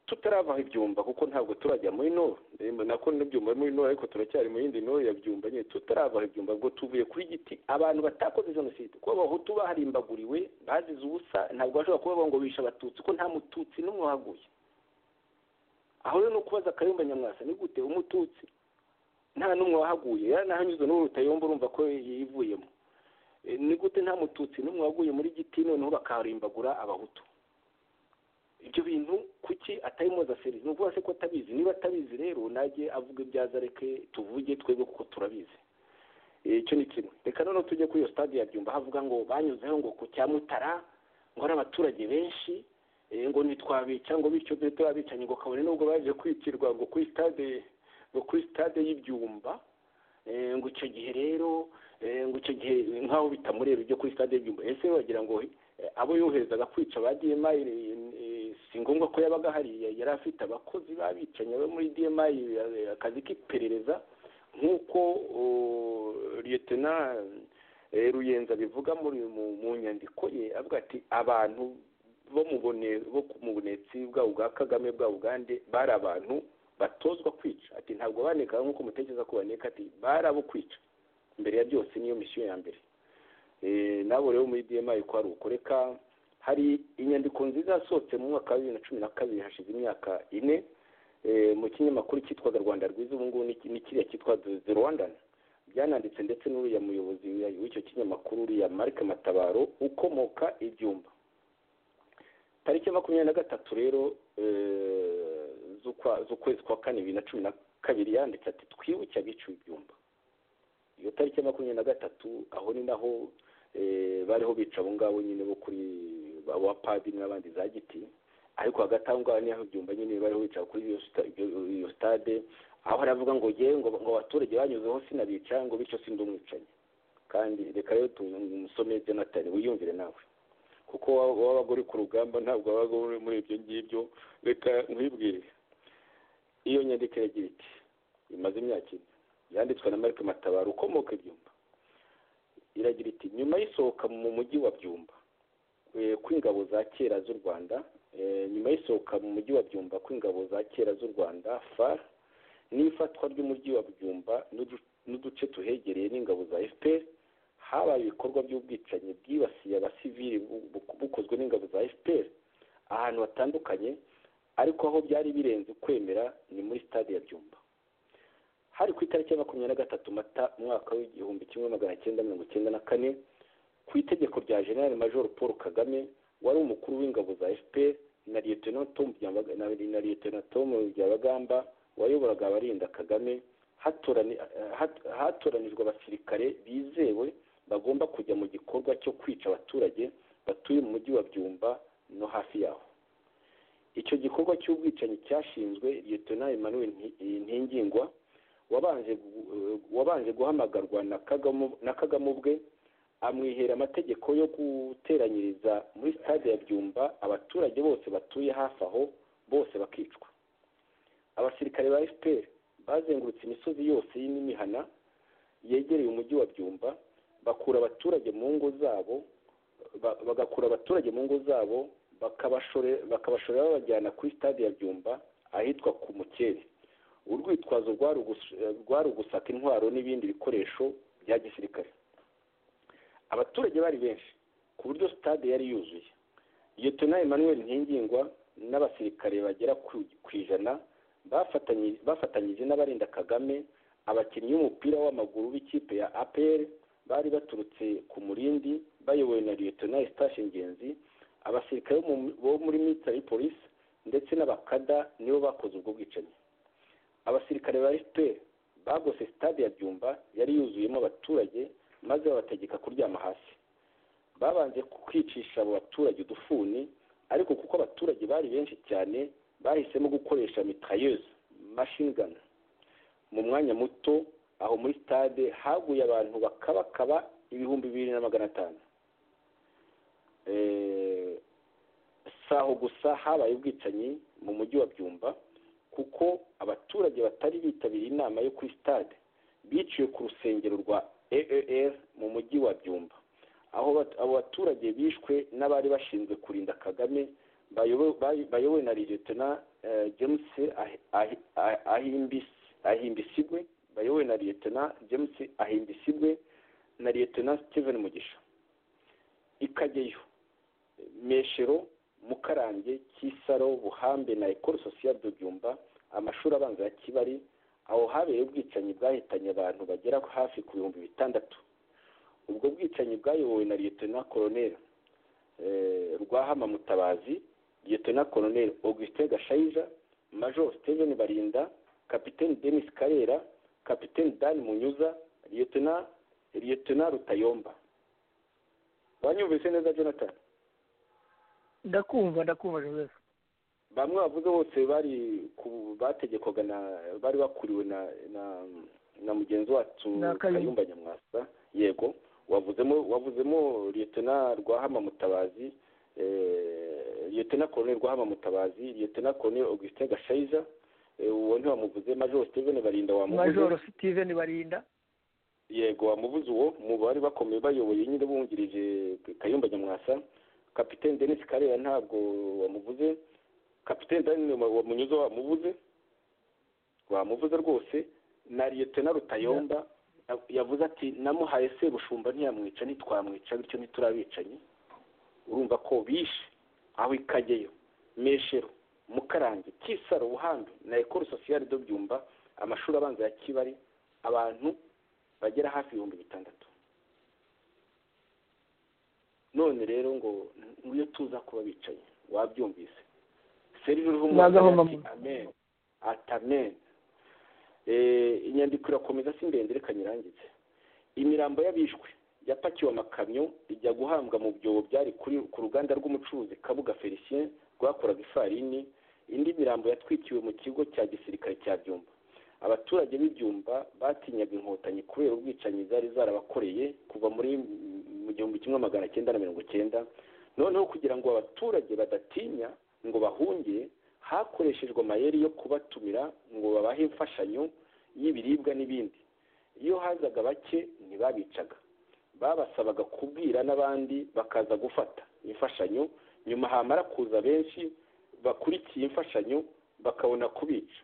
tutaravaho ibyumba kuko ntabwo turajya muri no nako n'ibyumba muri no ariko turacyari mu yindi no ya byumba nyine tutaravaho ibyumba ngo tuvuye kuri giti abantu batakoze jenoside kuko abahutu baharimbaguriwe bazize ubusa ntabwo bashobora kubavuga ngo bishe abatutsi ko nta mututsi n'umwe wahaguye aho rero ni ukubaza akayumba nyamwasa ni gute umututsi nta n'umwe wahaguye nahanyuze n'ubu utayomba urumva ko yivuyemo ni gute nta mututsi n'umwe waguye muri giti noneho bakaharimbagura abahutu ibyo bintu kuki atari mpuzaseri ni ukuvuga se ko atabizi niba atabizi rero najye avuga ibyaza areke tuvuge twebwe kuko turabizi icyo ni kimwe reka noneho tujye kuri iyo stade ya byumba havuga ngo banyuzeho ngo ku cya mutara ngo ari abaturage benshi ngo ntitwabica ngo bityo tube turabicanye ngo kabone nubwo baje kwicirwa ngo kuri stade ngo kuri sitade y'ibyumba ngo icyo gihe rero ngo icyo gihe nk'aho bitamureba ibyo kuri sitade y'ibyumba ese wagira ngo abo yoherezaga kwica ba demayi si ngombwa ko yabaga hariya yari afite abakozi babicanye bo muri demayi akazi k'iperereza nk'uko liyetena ruyenzi abivuga mu nyandiko ye avuga ati abantu bo mu bunetsi bwabo bwa kagame bwa ugande bari abantu batozwa kwica ati ntabwo baneka nk'uko mutekereza ko baneka ati barabo kwica mbere ya byose niyo misiyo ya mbere nabo rero muri demayi ko ari ukoreka hari inyandiko nziza yasohotse mu mwaka wa bibiri na cumi na kabiri hashize imyaka ine mu kinyamakuru cyitwaga rwanda rwiza ubu ngubu ni kiriya cyitwa the rwandan byananditse ndetse n'uriya muyobozi w'icyo kinyamakuru uriya marike matabaro ukomoka ibyumba tariki makumyabiri na gatatu rero z'ukwezi kwa kane bibiri na cumi na kabiri yanditse ati twibuke abiciwe ibyumba iyo tariki makumyabiri na gatatu aho ni naho bariho bica abo ngabo nyine bo kuri ba padiri n'abandi za giti ariko hagati aho ngaho niho ibyumba nyine bariho bica kuri iyo sitade aho haravuga ngo yewe ngo abaturage banyuzeho sinabica ngo bityo sindi umwicanyi kandi reka rero tumusome jonathan wiyumvire nawe kuko wabaga uri ku rugamba ntabwo wabaga uri muri ibyo ngibyo reka nkwibwire iyo nyandiko iragira iti imaze imyaka ine yanditswe na marike matabaro ukomoka ibyumba iragira iti nyuma y'isohoka mu mujyi wa byumba kw'ingabo za kera z'u rwanda nyuma y'isohoka mu mujyi wa byumba kw'ingabo za kera z'u rwanda far n'ifatwa ry'umujyi wa byumba n'uduce tuhegereye n'ingabo za fpr habaye ibikorwa by'ubwicanyi bwibasiye abasivili bukozwe n'ingabo za fpr ahantu hatandukanye ariko aho byari birenze kwemera ni muri stade ya byumba hari ku itariki ya makumyabiri na gatatu mata umwaka w'igihumbi kimwe magana cyenda mirongo icyenda na kane ku itegeko rya general major paul kagame wari umukuru w'ingabo za fpr na lieutenant tom byabagamba wayoboraga abarinda kagame hatoranijwe abasirikare bizewe bagomba kujya mu gikorwa cyo kwica abaturage batuye mu mujyi wa byumba no hafi yaho icyo gikorwa cy'ubwicanyi cyashinzwe liyetona emmanuel ntingingwa wabanje guhamagarwa na kagame ubwe amwihera amategeko yo guteranyiriza muri stade ya byumba abaturage bose batuye hafi aho bose bakicwa abasirikare ba fpr bazengurutse imisozi yose n'imihana yegereye umujyi wa byumba bakura abaturage mu ngo zabo bagakura abaturage mu ngo zabo bakabashorera babajyana kuri stade ya byumba ahitwa ku mukeri urwitwazo rwari ugusaka intwaro n'ibindi bikoresho bya gisirikare abaturage bari benshi ku buryo stade yari yuzuye yetona emmanuel ntingingwa n'abasirikare bagera ku ijana bafatanyije n'abarinda kagame abakinnyi b'umupira w'amaguru b'ikipe ya apr bari baturutse ku murindi bayobowe na liyetona eustache ngenzi abasirikare bo muri military police ndetse n'abakada nibo bakoze ubwo bwicanyi abasirikare ba fpr bagose stade ya byumba yari yuzuyemo abaturage maze babategeka kuryama hasi babanje kwicisha abo baturage udufuni ariko kuko abaturage bari benshi cyane bahisemo gukoresha mitrailleuse machine gun mu mwanya muto aho muri stade haguye abantu bakabakaba ibihumbi bibiri na magana atanu si aho gusa habaye ubwicanyi mu mujyi wa byumba kuko abaturage batari bitabiriye inama yo kuri stade biciwe ku rusengero rwa eer mu mujyi wa byumba aho abo baturage bishwe n'abari bashinzwe kurinda kagame bayobowe na ligetona james ahimbisigwe bayobowe na ligetona james ahimbisigwe na ligetona steven mugisha ikageyo meshero mukarange kisaro buhambe na ekoro sosiyete byumba amashuri abanza ya kibari aho habereye ubwicanyi bwahitanye abantu bagera hafi ku bihumbi bitandatu ubwo bwicanyi bwayobowe na liyetona koroneri rwahama mutabazi liyetona koroneri augustin gashayija major steven barinda kapitene denis karera kapitene dan munyuza liyetona liyetona rutayomba wanyumvise neza jonathan ndakumva ndakumva joseph bamwe bavuze bose bari bategekwaga na bari bakuriwe na na na mugenzi wacu kayumba nyamwasa yego wavuzemo wavuzemo liyetona rwahama mutabazi liyetona koroneri rwahama mutabazi liyetona koroneri augustin gashayija uwo ntiwamuvuze majoro steven barinda wamuvuze majoro steven barinda yego wamuvuze uwo mu bari bakomeye bayoboye nyine bungirije kayumba nyamwasa kapitene denise karera ntabwo wamuvuze kapitene daniel munyuze wamuvuze wamuvuze rwose na liyetona rutayomba yavuze ati namuhaye sebushumba ntiyamwica ntitwamwica bityo ntiturabicanyi urumva ko bishe aho ikageyo meshero mukarange kisaro buhambi na ekoro sosiyare do byumba amashuri abanza ya kibari abantu bagera hafi ibihumbi bitandatu none rero ngo iyo tuza kuba bicaye wabyumvise serivisi ati amen ati amen inyandiko irakomeza si ndende reka nyirangize imirambo y'abishwe yapakiwe amakamyo ijya guhambwa mu byobo byari ku ruganda rw'umucuruzi kabuga felicien rwakoraga ifarini indi mirambo yatwikiwe mu kigo cya gisirikare cya byumba abaturage b'ibyumba batinyaga inkotanyi kubera ubwicanyi zari zarabakoreye kuva muri mu gihumbi kimwe magana cyenda na mirongo cyenda noneho kugira ngo abaturage badatinya ngo bahunge hakoreshejwe amayeri yo kubatumira ngo babahe imfashanyo y'ibiribwa n'ibindi iyo hazaga bake ntibabicaga babasabaga kubwira n'abandi bakaza gufata imfashanyo nyuma hamara kuza benshi bakurikiye imfashanyo bakabona kubica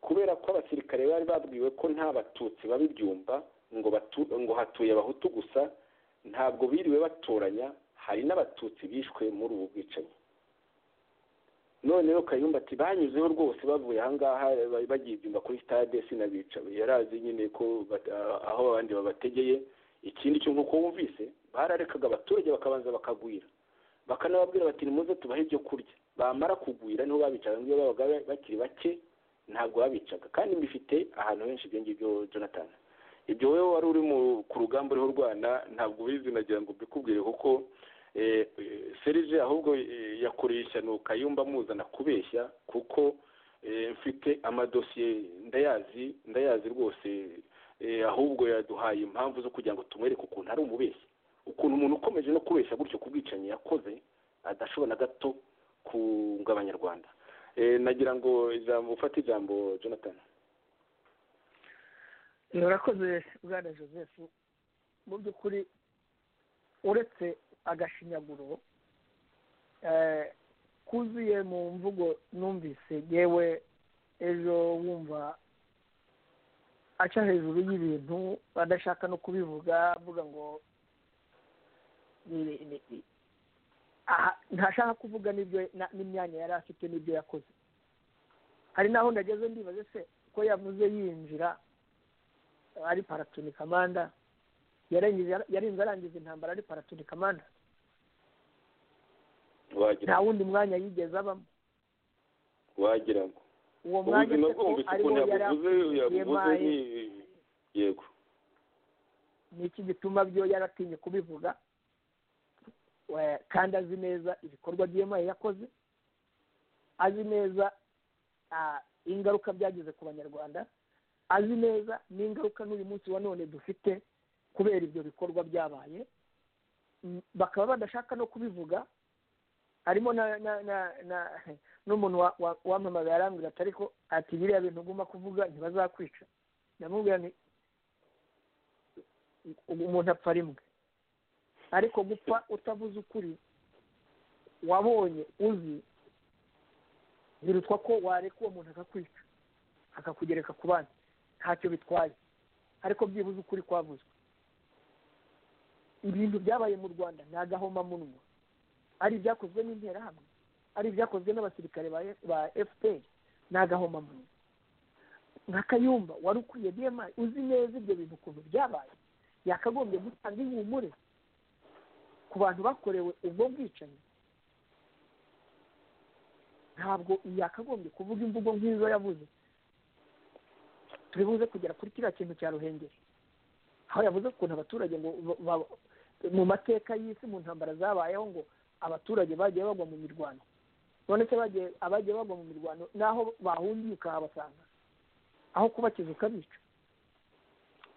kubera ko abasirikare bari babwiwe ko nta batutsi babibyumba ngo ngo hatuye abahutu gusa ntabwo biriwe batoranya hari n'abatutsi bishwe muri ubu bwicanyi noneho kayumba ati banyuzeho rwose bavuye ahangaha bagiye ibyumba kuri sitade sinabica yari azi nyine ko aho abandi babategeye ikindi kintu uko wumvise bararekaga abaturage bakabanza bakagwira bakanababwira bati nimuze tubahe ibyo kurya bamara kugwira niho babicaga ngo iyo babaga bakiri bake ntabwo babicaga kandi mbifite ahantu henshi ibyo ngibyo jonathan ibyo wowe wari uri ku rugamba uriho urwana ntabwo ubizi nagira ngo mbikubwire kuko serije ahubwo yakoreye ishyano kayumba muzana kubeshya kuko mfite amadosiye ndayazi ndayazi rwose ahubwo yaduhaye impamvu zo kugira ngo tumwereke ukuntu ari umubeshyi ukuntu umuntu ukomeje no kubeshya gutyo ku bwicanyi yakoze adashobora na gato kunga abanyarwanda nagira ngo ijambo ufate ijambo jonathan murakoze bwana joseph mu by'ukuri uretse agashinyaguro kuzuye mu mvugo numvise yewe ejo wumva aca hejuru y'ibintu badashaka no kubivuga avuga ngo ntashaka kuvuga n'ibyo n'imyanya yari afite n'ibyo yakoze hari n'aho ndageze ndibaze se ko yavuze yinjira ari paratoni kamanda yarinze arangiza intambara ari paratoni kamanda nta wundi mwanya yigeze abamo wagira ngo uwo mwanya ko ariwo yari yabuze yego ni iki gituma byo yaratinye kubivuga kandi azi neza ibikorwa by'imari yakoze azi neza ingaruka byagize ku banyarwanda azi neza n'ingaruka n'uyu munsi wa none dufite kubera ibyo bikorwa byabaye bakaba badashaka no kubivuga harimo n'umuntu wamamaye arambwira ati ariko ati biriya bintu ugomba kuvuga ntibazakwica ndamubwira nti umuntu apfa rimwe ariko gupfa utavuze ukuri wabonye uzi birutwa ko wareka uwo muntu akakwica akakugereka ku bandi ntacyo bitwaye ariko byibuze ukuri kwavuzwe ibintu byabaye mu rwanda ni agahomamunwa ari ibyakozwe n'interahamwe ari ibyakozwe n'abasirikare ba efuperi ni agahomamunwa nka kayumba wari ukwiye bma uzi neza ibyo bintu ukuntu byabaye yakagombye gutanga ihumure ku bantu bakorewe ubwo bwicanyi ntabwo yakagombye kuvuga imvugo nk'izo yavuze turibuze kugera kuri kiriya kintu cya ruhengeri aho yavuze ukuntu abaturage ngo mu mateka y'isi mu ntambara zabayeho ngo abaturage bagiye bagwa mu mirwano none se abagiye bagwa mu mirwano naho bahungiye ukahabasanga aho kubakiza ukabica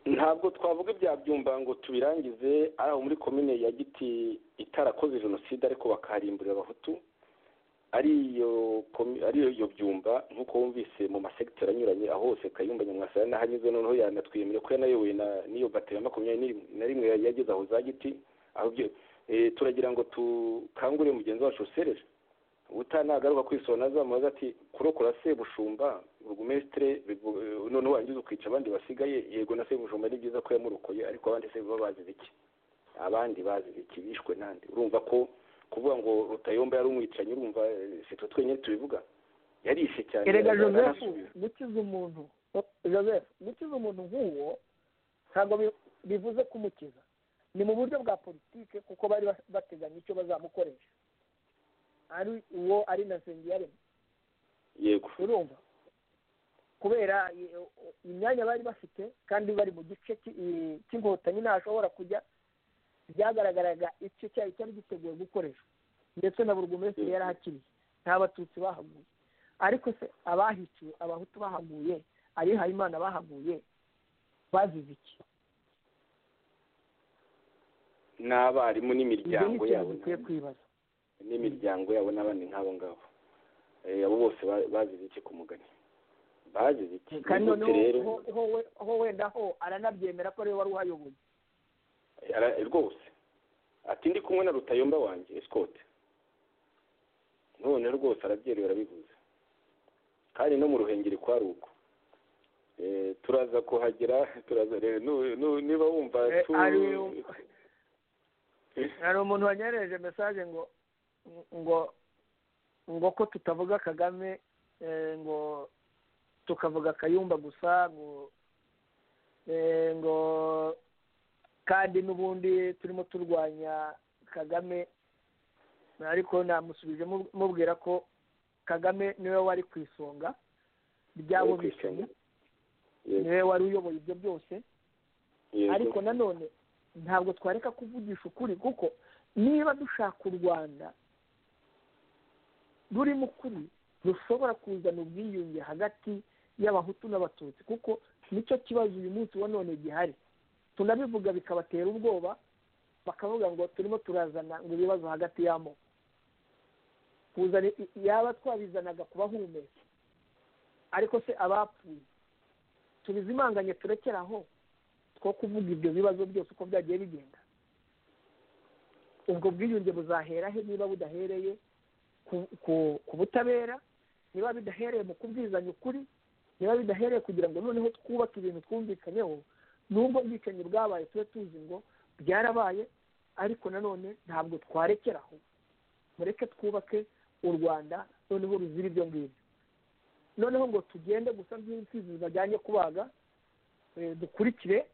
ntabwo twavuga ibya byumba ngo tubirangize ari aho muri komine ya giti itarakoze jenoside ariko bakaharimburira abahutu ariyo byumba nk'uko wumvise mu masegiteri anyuranye aho hose kayumba nyamwasa n'ahanyuze noneho yanatwemera ko yanayobowe n'iyo bateri ya makumyabiri na rimwe yageze aho za giti aho byo turagira ngo dukangurire mugenzi wacu sereje utanagaruka kwisona azamubaza ati kurokora sebushumba burugumesitire noneho wangiza ukica abandi basigaye yego na sebushumba ni byiza ko yamurokoye ariko abandi se baba bazize iki abandi bazize iki bishwe n'andi urumva ko kuvuga ngo rutayomba yari umwicanyi urumva sitwe twenyine tubivuga yarishe cyane erega joseph gukiza umuntu joseph gukiza umuntu nk'uwo ntabwo bivuze kumukiza ni mu buryo bwa politike kuko bari bateganya icyo bazamukoresha ari uwo ari na sengiyaremye yego urumva kubera imyanya bari bafite kandi bari mu gice cy'inkotanyi ntashobora kujya byagaragaraga icyo cyayo cyari giteguye gukoreshwa ndetse na buri wese yari ahakiriye nta batutsi bahaguye ariko se abahiciwe abahutu bahaguye abihaye imana bahaguye bazize iki n'abarimu n'imiryango yabo dukwiye kwibaza n'imiryango yabo n'abandi nk'abo ngabo abo bose bazize iki ku mugani bazize iki kandi noneho ho wenda ho aranabyemera ko ariwe wari uhayoboye rwose ati ndi kumwe na rutayomba wanjye esikote none rwose arabyerewe arabivuze kandi no mu ruhengeri kwa ruko turaza kuhagera turaza niba wumva hari umuntu wanyohereje mesaje ngo ngo ngo ko tutavuga kagame ngo tukavuga kayumba gusa ngo ngo kandi n'ubundi turimo turwanya kagame ariko namusubije mubwira ko kagame niwe wari ku isonga ry'abo bicanyi niwe wari uyoboye ibyo byose ariko nanone ntabwo twareka kuvugisha ukuri kuko niba dushaka u rwanda rurimo ukuri rushobora kuzana ubwiyunge hagati y'abahutu n'abatutsi kuko nicyo kibazo uyu munsi wa none gihari tunabivuga bikabatera ubwoba bakavuga ngo turimo turazana ngo ibibazo hagati y'amoko yaba twabizanaga kubahumeka ariko se abapfuye tubizimanganye turekere aho two kuvuga ibyo bibazo byose uko byagiye bigenda ubwo bwiyunge buzahera he niba budahereye ku butabera niba bidahereye mu kubwizanya ukuri niba bidahereye kugira ngo noneho twubake ibintu twumvikanyeho nubwo ubwicanyi bwabaye tube tuzi ngo byarabaye ariko nanone ntabwo twarekera aho mureke twubake u rwanda noneho ruzira ibyo ngibyo noneho ngo tugende gusa nk'imfizi bajyanye kubaga dukurikire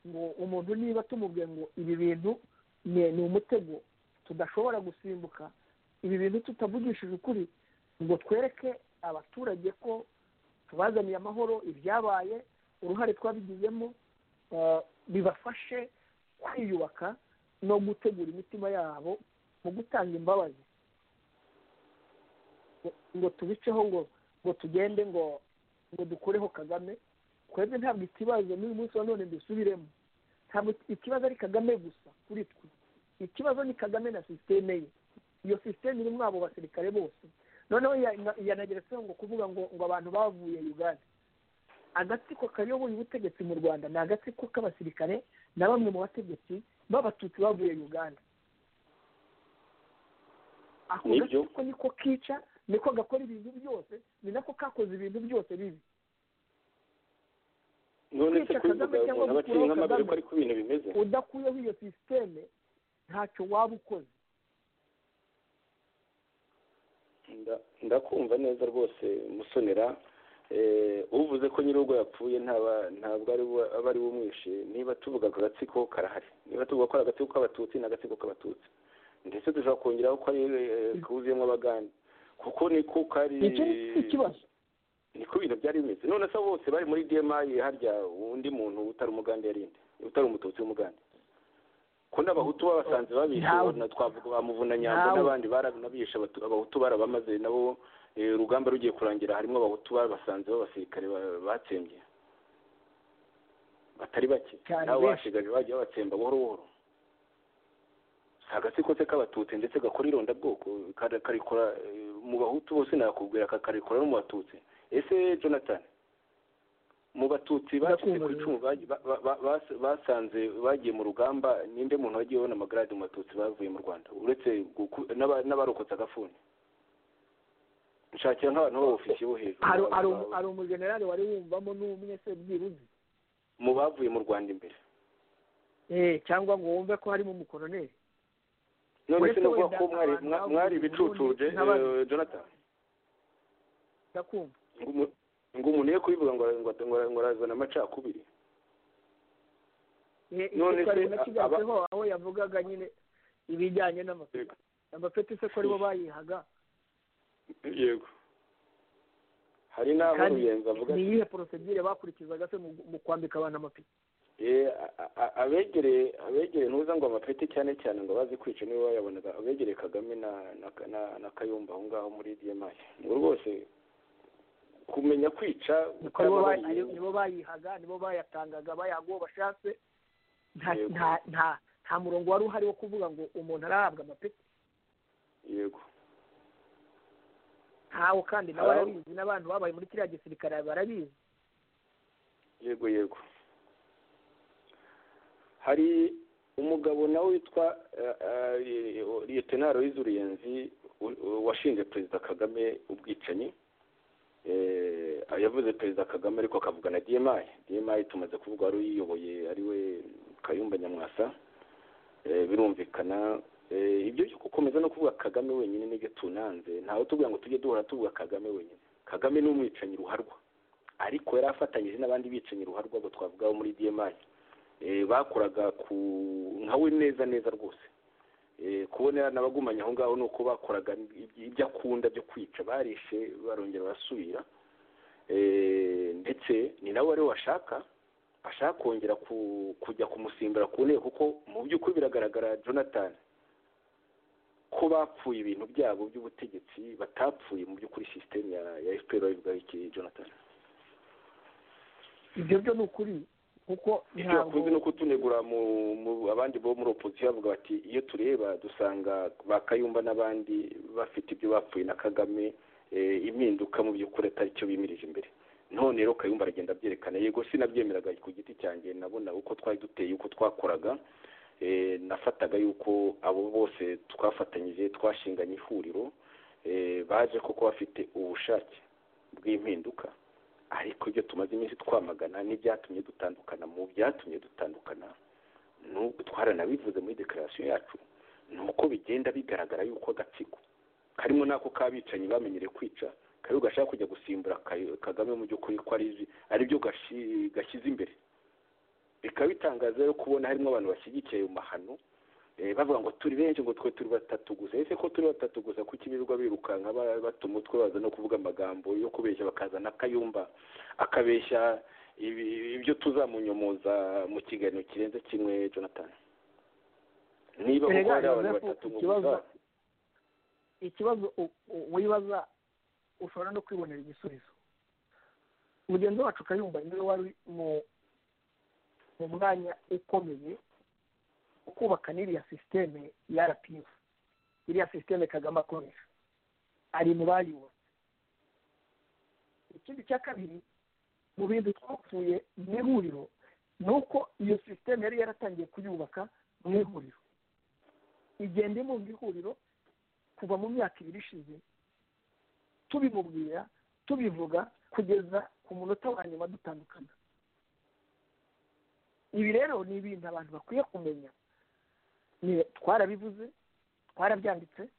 ngo umuntu niba tumubwiye ngo ibi bintu ni umutego tudashobora gusimbuka ibi bintu tutavugishije ukuri ngo twereke abaturage ko tubazaniye amahoro ibyabaye uruhare twabigizemo bibafashe kwiyubaka no gutegura imitima yabo mu gutanga imbabazi ngo tubiceho ngo ngo tugende ngo ngo dukureho kagame twebwe ntabwo ikibazo n'uyu munsi wa none dusubiremo ntabwo ikibazo ari kagame gusa kuri twe ikibazo ni kagame na sisiteme ye iyo sisiteme irimo abo basirikare bose noneho yanageretseho ngo kuvuga ngo ngo abantu bavuye uganda agatsiko kayoboye ubutegetsi mu rwanda ni agatsiko k'abasirikare na bamwe mu bategetsi b'abatutsi bavuye uganda ako Nibyo. gatsiko niko kica niko gakora ibintu byose ni nako kakoze ibintu byose bibi none se kwica kubivuga Kagame cyangwa umuntu aba aciye gukuraho nk'amabere ko Kagame. ariko ibintu bimeze udakuyeho iyo sisiteme ntacyo waba ukoze Nda- ndakumva neza rwose musonera Eh, uvuze ko nyir'urugo yapfuye ntaba- ntabwo ari we- aba ari we umwishe niba tuvuga ako agatsiko karahari niba tuvuga ko ari agatsiko k'abatutsi ni agatsiko k'abatutsi ndetse dushobora kongeraho ko ari eh, kuzuyemo abagande kuko niko kari icyo ni cyo kibazo niko ibintu byari bimeze none se bose bari muri dmi harya undi muntu utari umugande yarinde utari umututsi w'umugande ko n'abahutu babasanze babishe Ntawe. na twavuga ba muvunanyambo Ntawe. n'abandi barabishe abatu- abahutu barabamaze nabo eh, urugamba rugiye kurangira harimo abahutu babasanze b'abasirikare ba- batsembye batari bake Cyane nabo benshi. basigaje bagiye babatsemba buhoro buhoro si agatsiko se k'abatutsi ndetse gakora irondabwoko kara- karikora eh, mu bahutu bose nakubwira kakarikora no mu batutsi ese jonathan mu batutsi bacitse ku Ndakumva, icumu bagiye- ba- ba- ba- bas- basanze bagiye mu rugamba ninde muntu wagiye abona amagarade mu batutsi bavuye mu rwanda uretse guku- n'aba- n'abarokotse agafuni nshakira nk'abantu b'ofikiye bo hejuru hari hari umu- hari umujenerali wari wumvamo n'umwe se byibuze mu bavuye mu rwanda imbere Eh, cyangwa ngo wumve ko harimo umukoroneri none se Uretse nuvuga wenda ko mwari abantu mwa- bavuye mwari mu ibicutuje Burundi n'abandi. eh, jonathan ndakumva ngo umu- ngo umuntu ye kubivuga ngo ngo- ngo- ngo arazana amacakubiri Eh, None icyo twari se nakigarutsweho aho yavugaga nyine ibijyanye n'amapeti amapeti se ko aribo bayihaga yego hari n'aho kandi ruyenzi avuga ni ati iyihe porosedire bakurikizaga se mu mu kwambika abantu amapeti Eh, a- a- abegereye abegereye ntuza ngo amapeti cyane cyane ngo bazi kwica nibo bayabonaga abegereye kagame na na, na, na kayumba aho ngaho muri dmi ngo rwose kumenya kwica Ni ko nibo bayi- utababariye- nibo bayihaga nibo bayatangaga bayaga uwo bashatse nta Yego. nta nta nta murongo wari uhari wo kuvuga ngo umuntu arahabwa amapeti yego ntawo kandi nawe Hari aho- arabizi n'abantu babaye muri kiriya gisirikare barabizi yego yego hari umugabo nawe witwa eh, eh, liyetenari wize uruyenzi u- u- washinje perezida kagame ubwicanyi Eh, yavuze perezida kagame ariko akavuga na dmi dmi tumaze kuvuga wari uyiyoboye ariwe kayumba nyamwasa Eh, birumvikana Eh, ibyo byo gukomeza no kuvuga kagame wenyine nibyo tunanze ntawe tuvuga ngo tujye duhora tuvuga kagame wenyine kagame ni umwicanyi ruharwa ariko yari afatanyije n'abandi bicanyi ruharwa abo twavuga bo muri dmi Eh, bakoraga ku nkawe neza neza rwose Eh, kubona n'abagumanye aho ngaho ni uko bakoraga ibyo ibyo akunda byo kwica barishe barongera barasubira Eh, ndetse ni nawe wari washaka ashaka kongera ku- kujya kumusimbura ku ntebe kuko mu by'ukuri biragaragara jonathan ko bapfuye ibintu byabo by'ubutegetsi batapfuye mu by'ukuri sisiteme ya ya fpr babivugaho iki jonathan ibyo byo ni ukuri kuko icyo bakunze ni ukutunegura mu mu abandi bo muri opozisiyo bavuga bati iyo tureba dusanga ba kayumba n'abandi bafite ibyo bapfuye na kagame eh, impinduka mu by'ukuri atari cyo bimirije imbere none rero kayumba aragenda abyerekana yego sinabyemeraga ku giti cyanjye nabona uko twari duteye uko twakoraga eh, nafataga yuko abo bose twafatanyije twashinganye ihuriro eh, baje koko bafite ubushake bw'impinduka ariko ibyo tumaze iminsi twamagana n'ibyatumye dutandukana mu byatumye dutandukana n'ubwo twaranabivuze muri dekararasiyo yacu ni uko bigenda bigaragara yuko agatsiko karimo n'ako k'abicanyi bamenyereye kwica kariho gashaka kujya gusimbura Kayo- kagame mu by'ukuri ko ari ari byo gashi- gashyize imbere bikaba bitangaza rero kubona harimo abantu bashyigikiye ayo mahano eh, bavuga ngo turi benshi ngo twe turi batatu gusa ese ko turi batatu gusa kuki birirwa birukanka ba- bata umutwe baza no kuvuga amagambo yo kubeshya bakazana akayumba akabeshya ibi- ibyo tuzamunyomoza mu kiganiro kirenze kimwe jonathan niba koko Erega, hari abantu Yozefu, batatu mu ikibazo- bizaza ikibazo u- u- wibaza ushobora no kwibonera igisubizo mugenzi wacu kayumba niwe wari mu mu mwanya ukomeye wo kubaka n'iriya sisiteme ya rpf iriya sisiteme kagame akoresha ari mu bayubatse ikindi cya kabiri mu bintu twapfuye mu ihuriro ni uko iyo sisiteme yari yaratangiye kuyubaka mu ihuriro igenda ibumba ihuriro kuva mu myaka ibiri ishize tubimubwira tubivuga kugeza ku munota wa nyuma dutandukana ibi rero ni ibintu abantu bakwiye kumenya twarabivuze twarabyanditse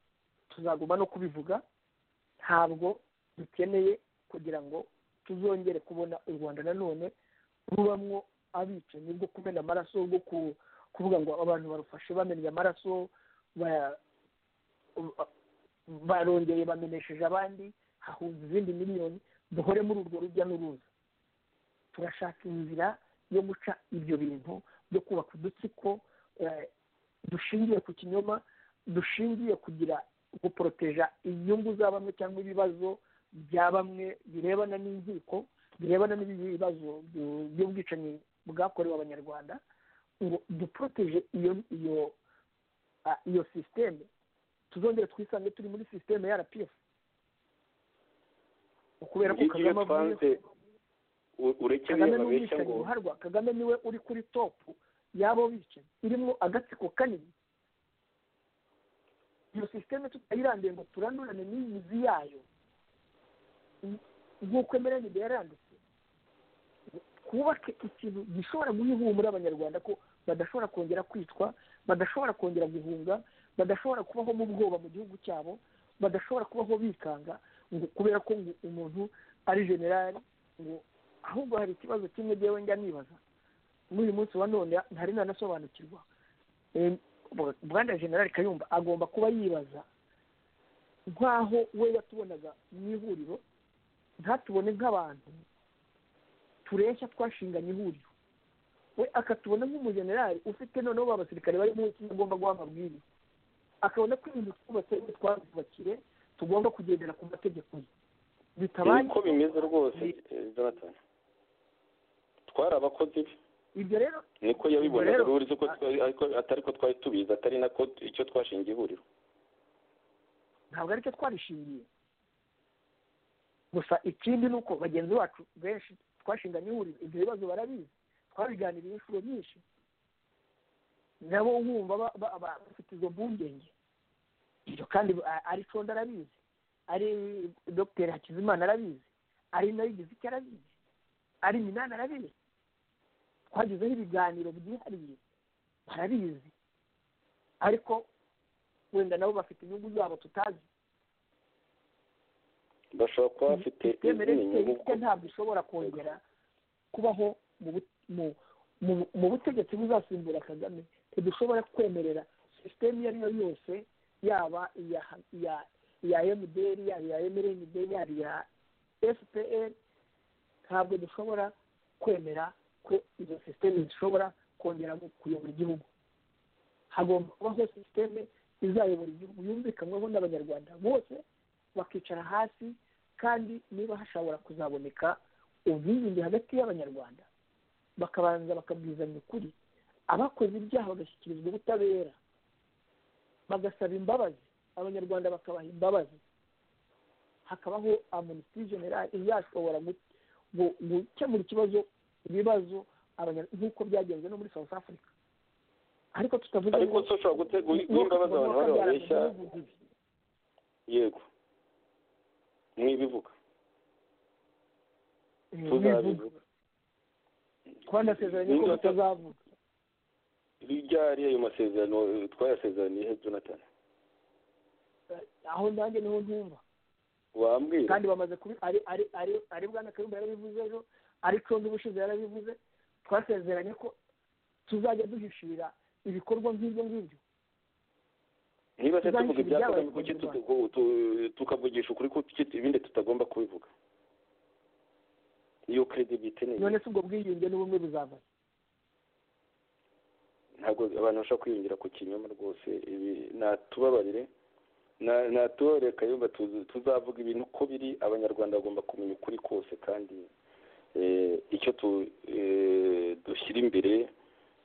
tuzaguma no kubivuga ntabwo dukeneye kugira ngo tuzongere kubona u rwanda nanone rubamwo abicanyi bwo kumena amaraso bwo kuvuga ngo abantu barufashe bamennye amaraso barongeye bamenesheje abandi hahunze izindi miliyoni duhore muri urwo rujya n'uruza turashaka inzira yo guca ibyo bintu byo kubaka udutsiko dushingiye ku kinyoma dushingiye kugira guporoteja inyungu za bamwe cyangwa ibibazo bya bamwe birebana n'inkiko birebana n'ibibazo by'ubwicanyi bwakorewe abanyarwanda ngo duporoteje iyo iyo iyo sisiteme tuzongere twisange turi muri sisiteme ya rpf kubera ko kagame avuye kagame ni umwicanyi uharwa kagame niwe uri kuri topu y'abo bicanyi irimo agatsiko kanini iyo sisiteme tutayirangiye ngo turanurane n'imizi yayo nk'uko emerende yaranditse twubake ikintu gishobora guhumura abanyarwanda ko badashobora kongera kwicwa badashobora kongera guhunga badashobora kubaho mu bwoba mu gihugu cyabo badashobora kubaho bikanga ngo kubera ko ngo umuntu ari generali ngo ahubwo hari ikibazo kimwe ngewe njya nibaza n'uyu munsi wa none ntari nanasobanukirwa bwanda generali kayumba agomba kuba yibaza nk'aho we yatubonaga mu ihuriro ntatubone nk'abantu tureshya twashinganye ihuriro we akatubona nk'umujenerali ufite noneho abasirikare barimo ikindi agomba guha amabwiriza akabona ko ibintu twubatse ibyo twazubakire tugomba kugendera ku mategeko ye bitabaye uko bimeze rwose jonathan twari abakozi be ibyo rero niko yabibonera uruzi ko atari ko twari tubizi atari nako icyo twashingiye ihuriro ntabwo aricyo twarishingiye gusa ikindi ni uko bagenzi bacu benshi twashinganye ihuriro ibyo bibazo barabizi twabiganiriye inshuro nyinshi nabo nkumva bafite izo mpungenge ibyo kandi ari conda arabizi ari dogiteri hakizimana arabizi ari nayo igize icyo arabizi ari minani arabizi twagezeho ibiganiro byihariye barabizi ariko wenda nabo bafite inyungu zabo tutazi bashobora kuba bafite izindi nyungu ntabwo ishobora kongera kubaho mu butegetsi buzasimbura kagame ntidushobora kwemerera sisiteme iyo ari yo yose yaba iya iya emuderi yaba iya emerenderi yaba iya efuperi ntabwo dushobora kwemera ko izo sisiteme zishobora kongera kuyobora igihugu hagomba kubaho sisiteme izayobora igihugu yumvikanweho n'abanyarwanda bose bakicara hasi kandi niba hashobora kuzaboneka ubwiyunge hagati y'abanyarwanda bakabanza bakabwizanya ukuri abakoze ibyaha bagashyikirizwa ubutabera bagasaba imbabazi abanyarwanda bakabaha imbabazi hakabaho amunisiti generali izashobora gukemura ikibazo ibibazo nk'uko byagenze no muri south africa ariko tutavuze ariko ushobora gutegura imbabazi abantu bari babeshya yego mwibivuga tuzabivuga twanasezeranye ko batazavuga ryari ayo masezerano twayasezeraniye he jonathan aho nanjye niho ntumva wambwira kandi bamaze kubi ari ari ari ari bwana kayumba yarabivuze ejo ari condo ubushize yarabivuze twasezeranye ko tuzajya duhishira ibikorwa nk'ibyo ngibyo niba se tuvuga ibyakozwe kuki tukavugisha ukuri kuki ibindi tutagomba kubivuga iyo credibility ni none se ubwo bwiyunge n'ubumwe buzava ntabwo abantu bashobora kwiyungira ku kinyoma rwose ibi natubabarire natubabarire kayumba tuzavuga ibintu uko biri abanyarwanda bagomba kumenya ukuri kose kandi icyo dushyira imbere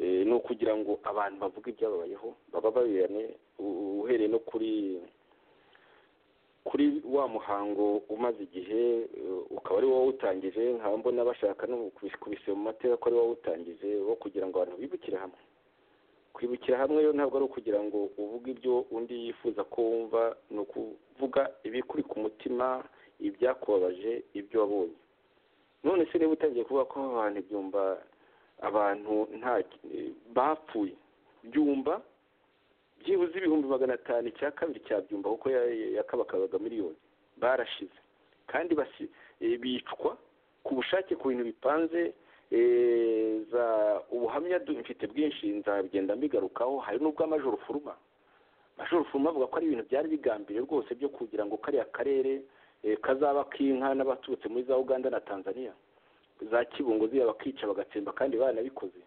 ni ukugira ngo abantu bavuge ibyababayeho baba baberane uhereye no kuri kuri wa muhango umaze igihe ukaba ari wowe utangije nkaba mbona bashaka no kubise mu mateka ko ari wowe utangije wo kugira ngo abantu bibukire hamwe kwibukira hamwe rero ntabwo ari ukugira ngo uvuge ibyo undi yifuza ko wumva ni ukuvuga ibikuri ku mutima ibyakubabaje ibyo wabonye none se niba utangiye kuvuga ko abantu ibyumba abantu nta bapfuye byumba byibuze ibihumbi magana atanu icya kabiri cya byumba kuko yakabakabaga miliyoni barashize kandi bicwa ku bushake ku bintu bipanze za ubuhamya mfite bwinshi nzagenda mbigarukaho hari n'ubw'amajoro furuma amajoro furuma avuga ko ari ibintu byari bigambiriye rwose byo kugira ngo kariya karere kazaba k'inka n'abaturutse muri za uganda na tanzania za kibungo ziba bakica bagatsemba kandi baranabikoze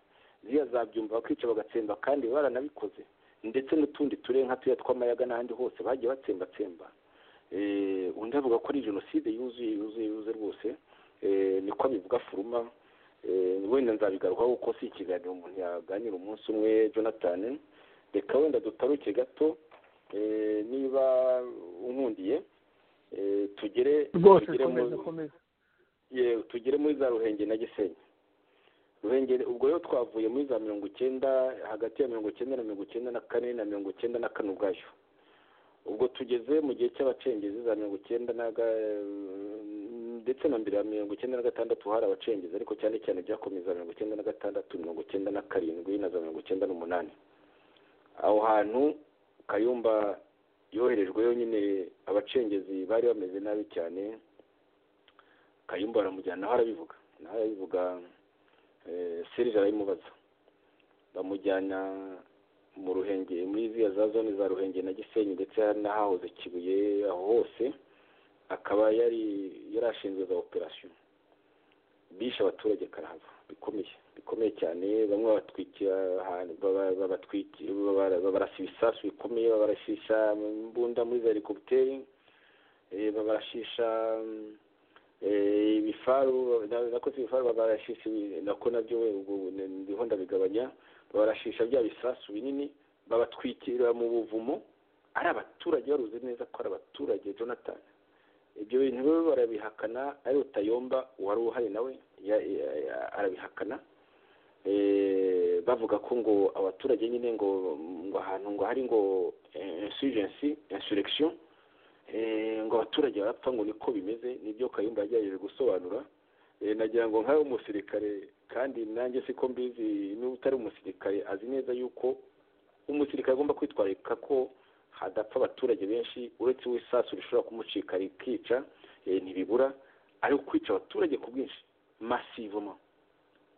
ziya zabyumva bakica bagatsemba kandi baranabikoze ndetse n'utundi turere nka tuya tw'amayaga n'ahandi hose bagiye batsembatsemba undi avuga ko ari jenoside yuzuye yuzuye yuzuye rwose niko abivuga furuma wenda nzabigarukaho kuko si ikiganiro umuntu yaganira umunsi umwe jonathan reka wenda dutaruke gato niba unkundiye tugere tugere muri za ruhenge na gisenyi ruhengeri ubwo rero twavuye muri za mirongo icyenda hagati ya mirongo icyenda na mirongo icyenda na kane na mirongo icyenda na kane ubwayo ubwo tugeze mu gihe cy'abacengezi za mirongo icyenda ndetse na mbere ya mirongo icyenda na gatandatu hari abacengezi ariko cyane cyane byakomeza mirongo icyenda na gatandatu mirongo icyenda na karindwi na za mirongo icyenda n'umunani aho hantu kayumba yoherejwe yonyine abacengezi bari bameze nabi cyane kayumba baramujyana naho arabivuga naho arabivuga serije arabimubaza bamujyana mu ruhenge muri ziriya za zone za ruhenge na gisenyi ndetse n'ahahoze kibuye aho hose akaba yari yarashinzwe za operasiyo bishe abaturage karahava bikomeye bikomeye cyane bamwe batwikira ahantu babarasa ibisasu bikomeye babarashisha imbunda muri za helikopiteri babarashisha ibifaru nakoze ibifaru babarashisha nako nabyo ndiho ndabigabanya babarashisha bya bisasu binini babatwikira mu buvumo ari abaturage baruzi neza ko ari abaturage jonathan ibyo bintu biba barabihakana ari utayomba wari uhari nawe arabihakana bavuga ko ngo abaturage nyine ngo ngo ahantu ngo hari ngo insurgency insurrection ngo abaturage barapfa ngo niko bimeze nibyo kayumba yagerageje gusobanura nagira ngo nkawe umusirikare kandi nanjye siko mbizi niba utari umusirikare azi neza yuko umusirikare agomba kwitwararika ko hadapfa abaturage benshi uretse w'isasu rishobora kumucika rikica ntibibura ari ukwica abaturage ku bwinshi masivoma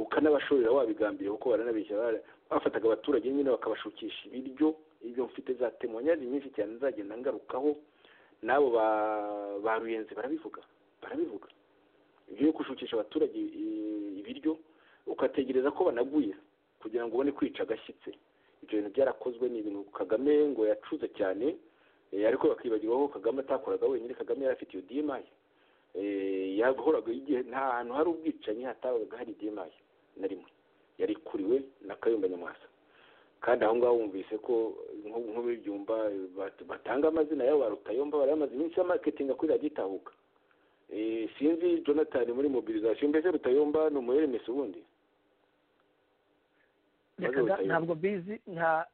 ukanabashorera wabigambiriye kuko baranabeshya bafataga abaturage nyine bakabashukisha ibiryo ibyo mfite za temonyari nyinshi cyane nzagenda ngarukaho n'abo ba ruyenzi barabivuga barabivuga ibyo yo gushukisha abaturage ibiryo ugategereza ko banaguye kugira ngo ubone kwica agashyitsi ibyo bintu byarakozwe ni ibintu kagame ngo yacuze cyane ariko bakibagirwa ko kagame atakoraga wenyine kagame yari afite iyo dimayi yahoraga igihe nta hantu hari ubwicanyi hatabaga hari dimayi na rimwe yari ikuriwe na kayumba nyamwasa kandi aho ngaho wumvise ko nk'ubibyumba batanga amazina yabo barutayomba bari bamaze iminsi ya maketinga kuri radiyo sinzi jonathan muri mobilizasiyo mbese rutayomba ni umuyere mesi ubundi ntabwo bizi nta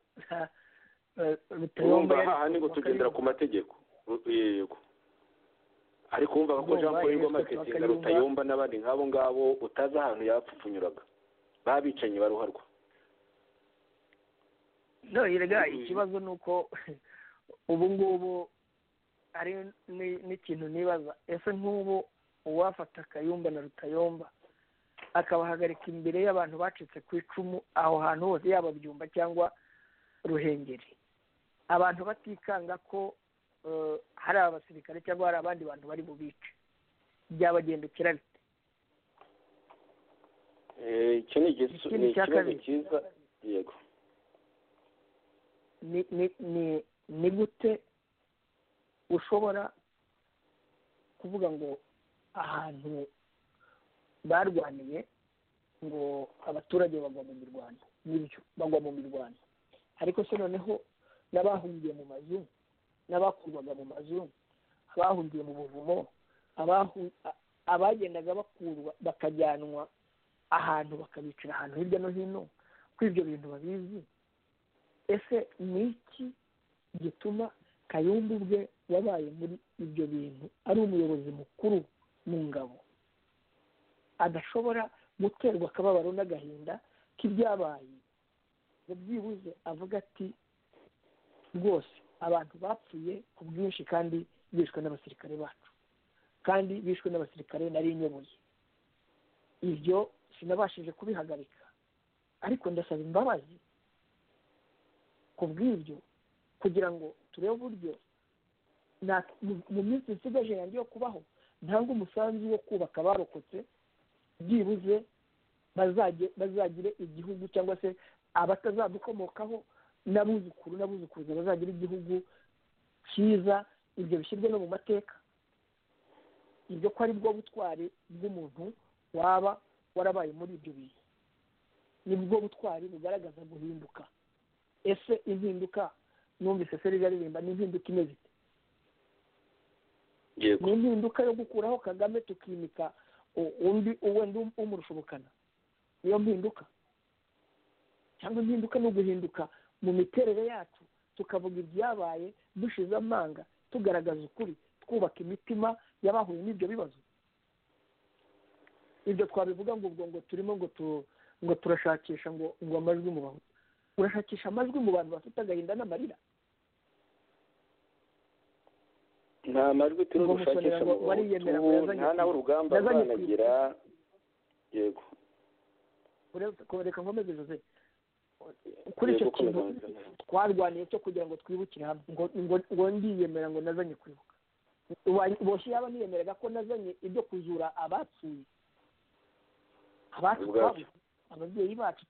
rutayomba aha ni tugendera ku mategeko yego ariko wumvaga ko jean paul rwa maketinga rutayomba n'abandi nk'abo ngabo utazi ahantu yapfupfunyuraga babicanyi baruharwa rega ikibazo ni uko ubu ngubu ari n'ikintu nibaza ese nk'ubu uwafata akayumba na rutayomba akabahagarika imbere y'abantu bacitse ku icumu aho hantu hose yaba byumba cyangwa ruhengeri abantu batikanga ko hari abasirikare cyangwa hari abandi bantu bari bubice byabagendekera bite icyo ni ikibazo cyiza yego ni gute ushobora kuvuga ngo ahantu barwaniye ngo abaturage bagwa mu mirwano n'ibyo bagwa mu mirwano ariko se noneho n'abahungiye mu mazu n'abakurwaga mu mazu bahungiye mu buvumo abagendaga bakurwa bakajyanwa ahantu bakabicara ahantu hirya no hino ko ibyo bintu babizi ese ni iki gituma kayumbu ubwe wabaye muri ibyo bintu ari umuyobozi mukuru mu ngabo adashobora guterwa akababaro n'agahinda k'ibyabaye ngo byibuze avuga ati rwose abantu bapfuye ku bwinshi kandi bishwe n'abasirikare bacu kandi bishwe n'abasirikare nari inyoboye ibyo sinabashije kubihagarika ariko ndasaba imbabazi ku bw'ibyo kugira ngo turebe uburyo mu minsi isigaje yanjye yo kubaho ntanga umusanzu wo kubaka abarokotse byibuze bazagire igihugu cyangwa se abatazadukomokaho n'abuzukuru n'abuzukuruza bazagira igihugu cyiza ibyo bishyirwe no mu mateka ibyo ko ari bwo butwari bw'umuntu waba warabaye muri ibyo bihe nibwo butwari bugaragaza guhinduka ese impinduka numvise serivisi aririmba ni impinduka imeze ite ni impinduka yo gukuraho kagame tukimika undi wenda umurushobokana niyo mpinduka cyangwa impinduka no guhinduka mu miterere yacu tukavuga ibyabaye dushize amanga tugaragaza ukuri twubaka imitima y'abahuye n'ibyo bibazo ibyo twabivuga ngo ubwo ngo turimo ngo ngo turashakisha ngo ngo amajwi mu bantu urashakisha amajwi mu bantu bafite agahinda n'amarira nta majwi turi gushakisha mu bantu nta nawe urugamba rwanagira yego reka nkomeze jose kuri icyo kintu twarwaniye cyo kugira ngo twibukire hamwe ngo ndiyemera ngo nazanye kwibuka boshye yaba niyemeraga ko nazanye ibyo kuzura abapfuye abacu twabuze ababyeyi bacu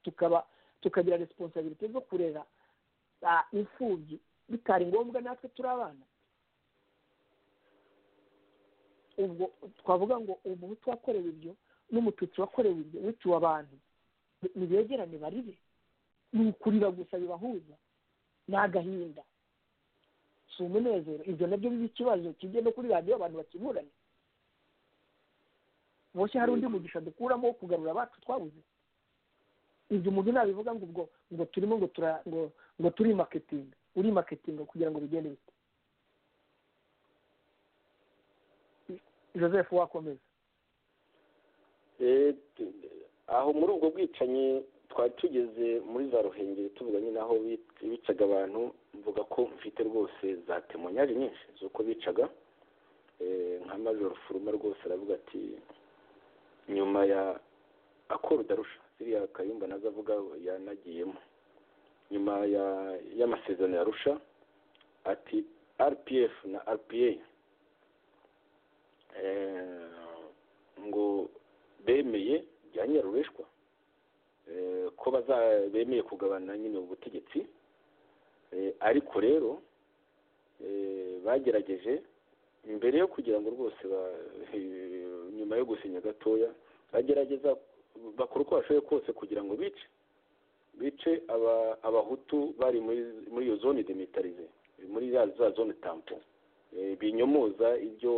tukaba tukagira resiponsabirite zo kurera imfubyi bitari ngombwa natwe turi abana ubwo twavuga ngo umuhutu wakorewe ibyo n'umututsi wakorewe ibyo wiciwe abantu nibegerane baribe ni ukurira gusa bibahuza ni agahinda si umunezero ibyo nabyo biba ikibazo kijye no kuri radiyo abantu bakiburane boshye hari undi mugisha dukuramo wo kugarura abacu twabuze ibyo umuntu nabivuga ngo ubwo ngo turimo ngo tura ngo ngo turi maketinga uri maketinga kugira ngo bigende bite joseph wakomeza aho muri ubwo bwicanyi twari tugeze muri za ruhengeri tuvuga nyine aho bicaga abantu mvuga ko mfite rwose za temonyari nyinshi z'uko bicaga nka majoro furuma rwose aravuga ati nyuma ya akora udarusha ziriya kayumba nazo avuga yanagiyemo nyuma y'amasezerano yarusha ati rpf na rpa ngo bemeye bya nyirarureshwa ko bemeye kugabana nyine ubutegetsi ariko rero bagerageje mbere yo kugira ngo rwose nyuma yo gusinya gatoya bagerageza bakora uko bashoboye kose kugira ngo bice bice abahutu bari muri iyo zone demitarize muri za zone tampo binyomoza ibyo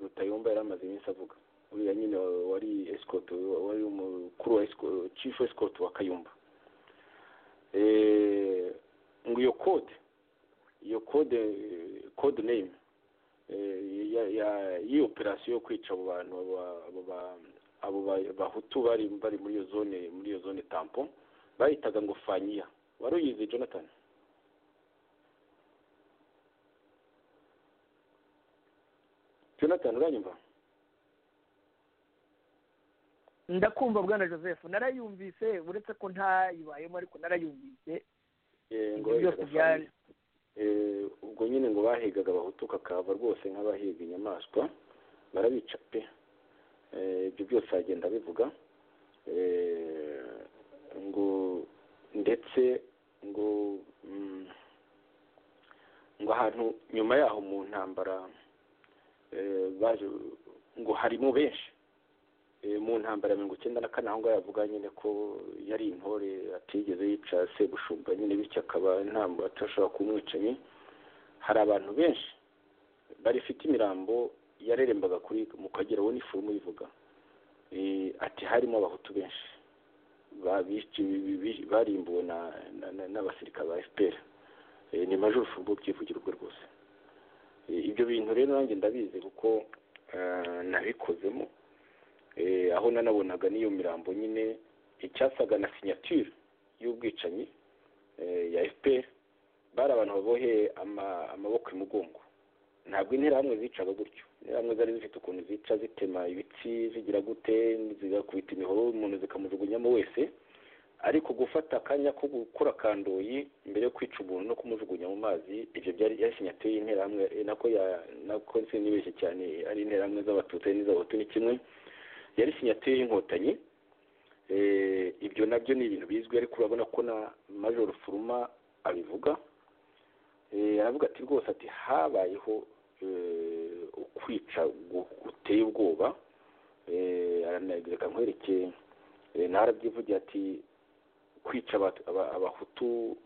rutayomba yari amaze iminsi avuga uriya nyine wari esikoti wari umukuru wa cifu esikoti wa kayumba ngo iyo kode iyo kode kode neyime y'iyo operasiyo yo kwica abo bantu abo bahutu bari bari muri iyo zone muri iyo zone tampo bayitaga ngo fanyiya wari uyizi jonathan jonathan uranyumva ndakumva bwana joseph narayumvise uretse ko ntayibayemo ariko narayumvise ubwo nyine ngo bahigaga abahutu kakava rwose nk'abahiga inyamaswa barabica pe ibyo byose aragenda bivuga ngo ndetse ngo ngo ahantu nyuma yaho mu ntambara baje ngo harimo benshi mu ntambara ya mirongo icyenda na kane aho ngaho yavuga nyine ko yari intore atigeze yica sebushumba nyine bityo akaba nta atashobora kumwicanyi hari abantu benshi barifite imirambo yarerembaga kuri mu kagera we n'iforomo yivuga ati harimo abahutu benshi barimbuwe n'abasirikare ba fpr ni majoro furbo byivugira ubwo rwose ibyo bintu rero nanjye ndabizi kuko nabikozemo aho nanabonaga n'iyo mirambo nyine icyasaga na sinyatire y'ubwicanyi ya fpr bari abantu babohe amaboko imugongo ntabwo interahamwe zicaga gutyo interahamwe zari zifite ukuntu zica zitema ibitsi zigira gute zigakubita imihoro umuntu zikamujugunyamo wese ariko gufata akanya ko gukora akandoyi mbere yo kwica umuntu no kumujugunya mu mazi ibyo byari sinyatire y'interahamwe nako nako sinibeshye cyane ari interahamwe z'abatutsi n'iz'abahutu ni kimwe yari sinyatire y'inkotanyi ibyo nabyo ni ibintu bizwi ariko urabona ko na majoro furuma abivuga aravuga ati rwose ati habayeho ukwica guteye ubwoba aranabireka nkwerekeye narabyivugira ati kwica abahutu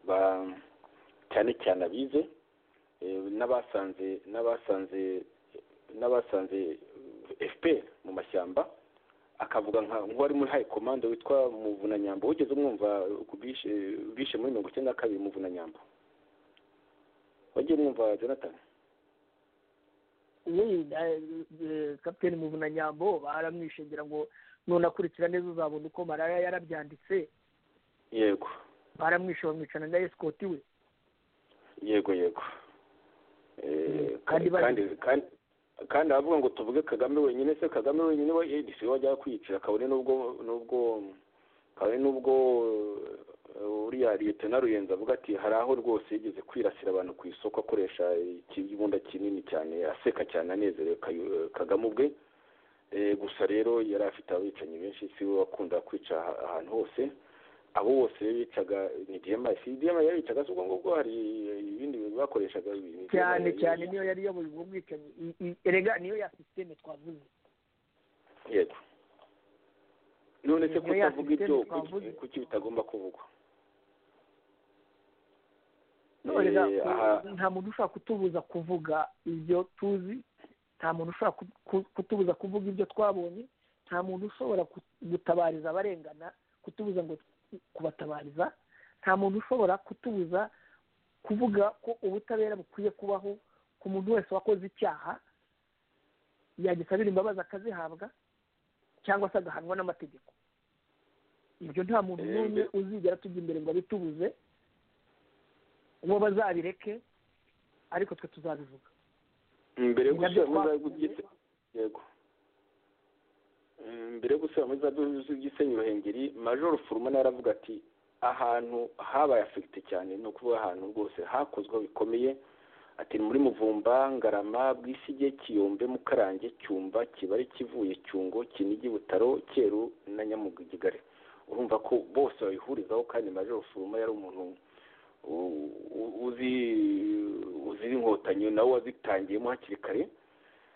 cyane cyane abize n'abasanze n'abasanze n'abasanze fpr mu mashyamba akavuga nk'uwari muri hayi komande witwa muvunanyambo wigeze umwumva bishe muri mirongo icyenda na kabiri muvunanyambo wagiye umwumva jonathan kapiteni muvunanyambo baramwishingira ngo nunakurikira neza uzabona uko maraya yarabyanditse yego baramwishe bamwicana na esikoti we yego yego kandi kandi aravuga ngo tuvuge kagame wenyine se kagame wenyine we edisi wajya kwiyicira kabone n'ubwo n'ubwo kabone n'ubwo uriya liyetona ruyenzi avuga ati hari aho rwose yigeze kwirasira abantu ku isoko akoresha ikibunda kinini cyane aseka cyane anezerewe kagame ubwe gusa rero yari afite abicanyi benshi si we wakunda kwica ahantu hose abo bose bicaga ni diyama si diyama yabicaga si ubwo ngubwo hari ibindi bintu bakoreshaga cyane cyane niyo yari iyoboye ubwo bwicanyi erega niyo ya sisiteme twavuze yego none se kutavuga ibyo kuki bitagomba kuvugwa nta muntu ushobora kutubuza kuvuga ibyo tuzi nta muntu ushobora kutubuza kuvuga ibyo twabonye nta muntu ushobora gutabariza abarengana kutubuza ngo kubatabariza nta muntu ushobora kutubuza kuvuga ko ubutabera bukwiye kubaho ku muntu wese wakoze icyaha yagisabira imbabazi akazihabwa cyangwa se agahanwa n'amategeko ibyo nta muntu n'umwe uzigera tujya imbere ngo abitubuze uwo bazabireke ariko twe tuzabivuga mbere yo gushyira muri yego mbere yo gusubira muri za byose by'isenyi ruhengeri majoro furuma yaravuga ati ahantu habaye afegite cyane ni ukuvuga ahantu rwose hakozwe bikomeye ati muri muvumba ngarama bwisige kiyombe mukarange cyumba kibari kivuye cyungo kinigi butaro cyeru na nyamugigare urumva ko bose babihurizaho kandi majoro furuma yari umuntu uzi uzi inkotanyi nawe wazitangiyemo hakiri kare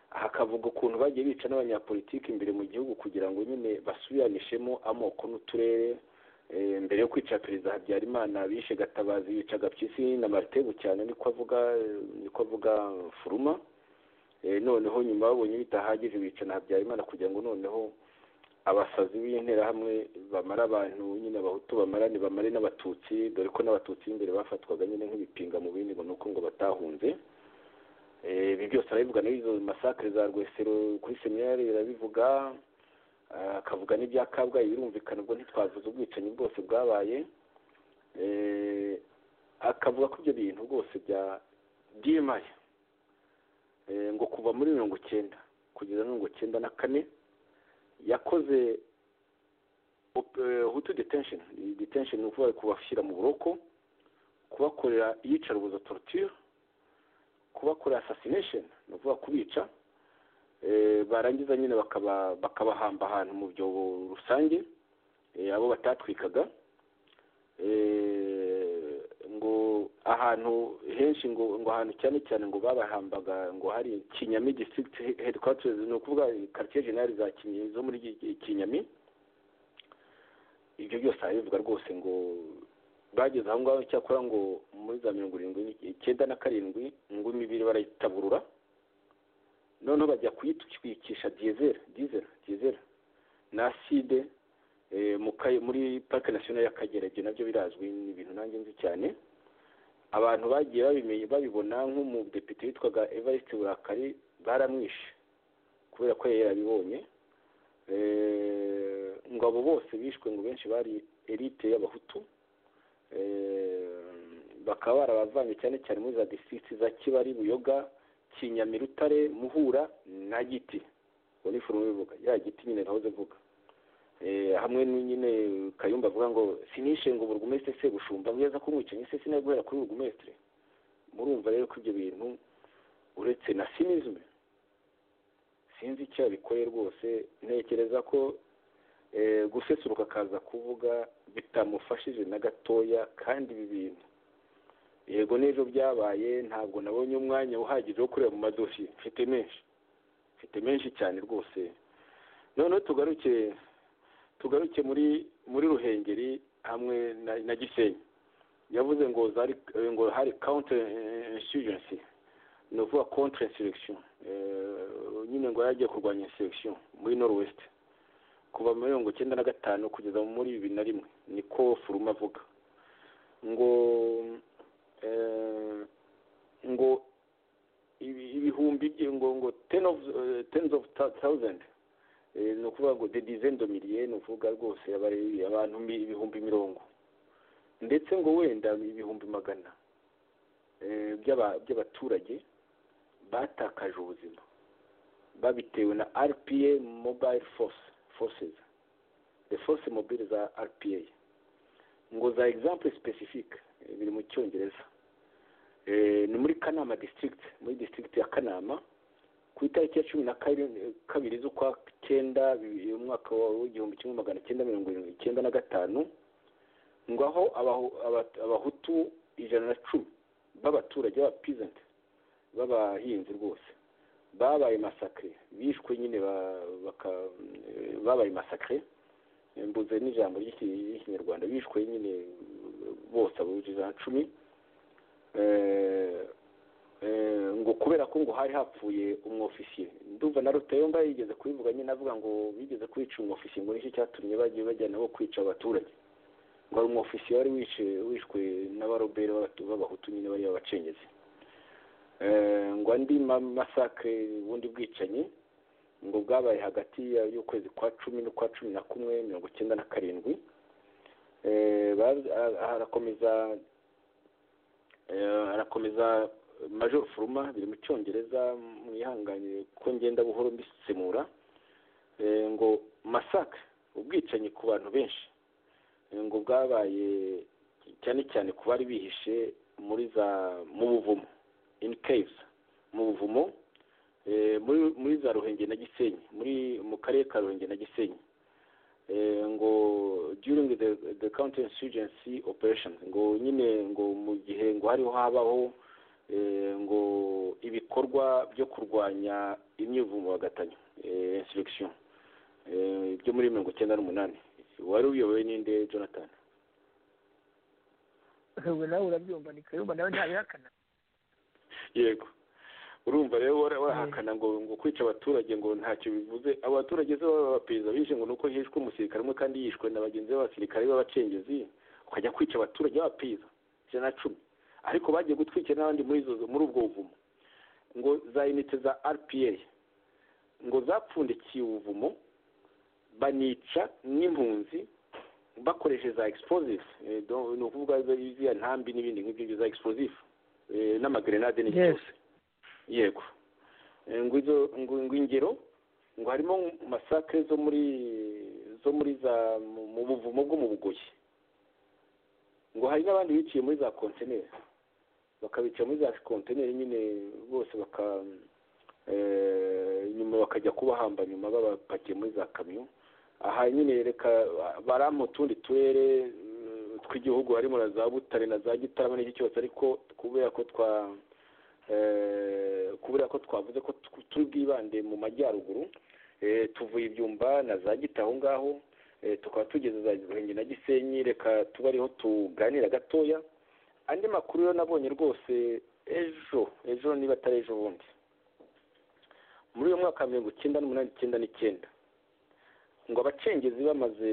hakavuga ukuntu bagiye bica n'abanyapolitiki imbere mu gihugu kugira ngo nyine basubiranishemo amoko n'uturere mbere yo kwica perezida habyarimana bishe gatabazi bica gapyisi na maritebu cyane niko avuga niko avuga furuma noneho nyuma babonye bitahagije bica na habyarimana kugira ngo noneho abasazi b'interahamwe bamara abantu nyine abahutu bamara bamare n'abatutsi dore ko n'abatutsi b'imbere bafatwaga nyine nk'ibipinga mu bindi ngo ni uko ngo batahunze ibi byose arabivuga n'izo masakare za rwesero kuri seminari arabivuga akavuga n'ibya kabgayi birumvikana ubwo ntitwavuze ubwicanyi bwose bwabaye akavuga ko ibyo bintu rwose bya diyemaya ngo kuva muri mirongo icyenda kugeza mirongo icyenda na kane yakoze hutu detensheni detensheni ni ukuvuga kubashyira mu buroko kubakorera iyicarubuzo torture kubakorera assassination ni ukuvuga kubica barangiza nyine bakabahamba ahantu mu byobo rusange abo batatwikaga ngo ahantu henshi ngo ngo ahantu cyane cyane ngo babahambaga ngo hari kinyami district headquarters ni ukuvuga quartier general za kinyami zo muri kinyami ibyo byose arabivuga rwose ngo bageze aho ngaho cyakora ngo muri za mirongo irindwi icyenda na karindwi ngo imibiri barayitaburura noneho bajya kuyitwikisha diyezeri diyezeri diyezeri na aside muri parike nasiyonari y'akagera ibyo nabyo birazwi ni ibintu nanjye nzi cyane abantu bagiye babimenye babibona nk'umudepite witwaga evariste burakari baramwishe kubera ko yari yarabibonye ngo abo bose bishwe ngo benshi bari elite y'abahutu bakaba barabavanye cyane cyane muri za disitirigiti za kibari buyoga kinyamirutare muhura na giti ubwo ni forume bivuga ya giti nyine nahoze mvuga hamwe nyine kayumba avuga ngo sinishe ngo burugumesitiri sebushumba neza ko umwicanyi se sinaguhera kuri burugumesitiri murumva rero ko ibyo bintu uretse na sinizme sinzi icyo yabikoye rwose ntekereza ko gusesuruka akaza kuvuga bitamufashije na gatoya kandi ibi bintu yego n'ejo byabaye ntabwo nabonye umwanya uhagije wo kureba mu madosiye mfite menshi mfite menshi cyane rwose noneho tugaruke tugaruke muri muri ruhengeri hamwe na gisenyi yavuze ngo ngo hari counter insurgency ni ukuvuga contre insurrection nyine ngo yari agiye kurwanya insurrection muri norwest kuva muri mirongo icyenda na gatanu kugeza muri bibiri na rimwe niko furuma avuga ngo ngo ibihumbi ngo ngo tens of thousand ni ukuvuga ngo de dizaine de milliers ni ukuvuga rwose abantu ibihumbi mirongo ndetse ngo wenda ibihumbi magana by'abaturage batakaje ubuzima babitewe na rpa mobile force forces the force mobile za rpa ngo za example specific biri mu cyongereza ni muri kanama district muri district ya kanama ku itariki ya cumi na kabiri z'ukwa cyenda umwaka w'igihumbi kimwe magana cyenda mirongo irindwi icyenda na gatanu ngo aho abahutu ijana na cumi b'abaturage b'abapizanti b'abahinzi rwose babaye masakare bishwe nyine babaye masakare mbuze n'ijambo ry'ikinyarwanda bishwe nyine bose abujije ijana na cumi ngo kubera ko ngo hari hapfuye umwofisiye ndumva na rutayomba yigeze kubivuga nyine avuga ngo bigeze kwica umwofisiye ngo nicyo cyatumye bagiye bajyana bo kwica abaturage ngo hari umwofisiye wari wishwe n'abaroberi b'abahutu nyine bari babacengezi ngo andi masakare ubundi bwicanyi ngo bwabaye hagati y'ukwezi kwa cumi n'ukwa cumi na kumwe mirongo icyenda na karindwi harakomeza harakomeza major furuma biri mu cyongereza mwihangane ko ngenda buhoro mbisemura ngo masaka ubwicanyi ku bantu benshi ngo bwabaye cyane cyane ku bari bihishe muri za mu buvumo in caves mu buvumo muri za ruhenge na gisenyi muri mu karere ka ruhenge na gisenyi ngo during the, the counter insurgency operation ngo nyine ngo mu gihe ngo hariho habaho ngo ibikorwa byo kurwanya imyivumo bagatanyo insurrection byo muri mirongo icyenda n'umunani wari uyobowe n'inde jonathan ubu nawe urabyumva ni kayumba nawe ntabihakana yego urumva rero wahakana ngo ngo kwica abaturage ngo ntacyo bivuze abo baturage se b'abaperezida bishe ngo nuko hishwe umusirikare umwe kandi yishwe na bagenzi b'abasirikare b'abacengezi ukajya kwica abaturage b'abaperezida ijana na cumi ariko bagiye gutwikira n'abandi muri izo muri ubwo buvumo ngo za inite za rpa ngo zapfundikiye ubuvumo banica n'impunzi bakoresheje za explosive ni ukuvuga ziriya ntambi n'ibindi nk'ibyo za explosive n'amagrenade n'ibyo byose yego ngo ingero ngo harimo masakre zo muri zo muri za mu buvumo bwo mu bugoyi ngo hari n'abandi biciye muri za kontineri bakabica muri za kontineri nyine bose baka nyuma bakajya kubahamba nyuma babapakiye muri za kamyo aha nyine reka bari mu tundi turere tw'igihugu harimo na za butare na za gitarama n'iki cyose ariko kubera ko twa kubera ko twavuze ko turi bwibande mu majyaruguru tuvuye ibyumba na za gita aho ngaho tukaba tugeze za ruhenge na gisenyi reka tuba ariho tuganira gatoya andi makuru yo nabonye rwose ejo ejo niba atari ejo bundi muri uyu mwaka wa mirongo icyenda n'umunani icyenda n'icyenda ngo abacengezi bamaze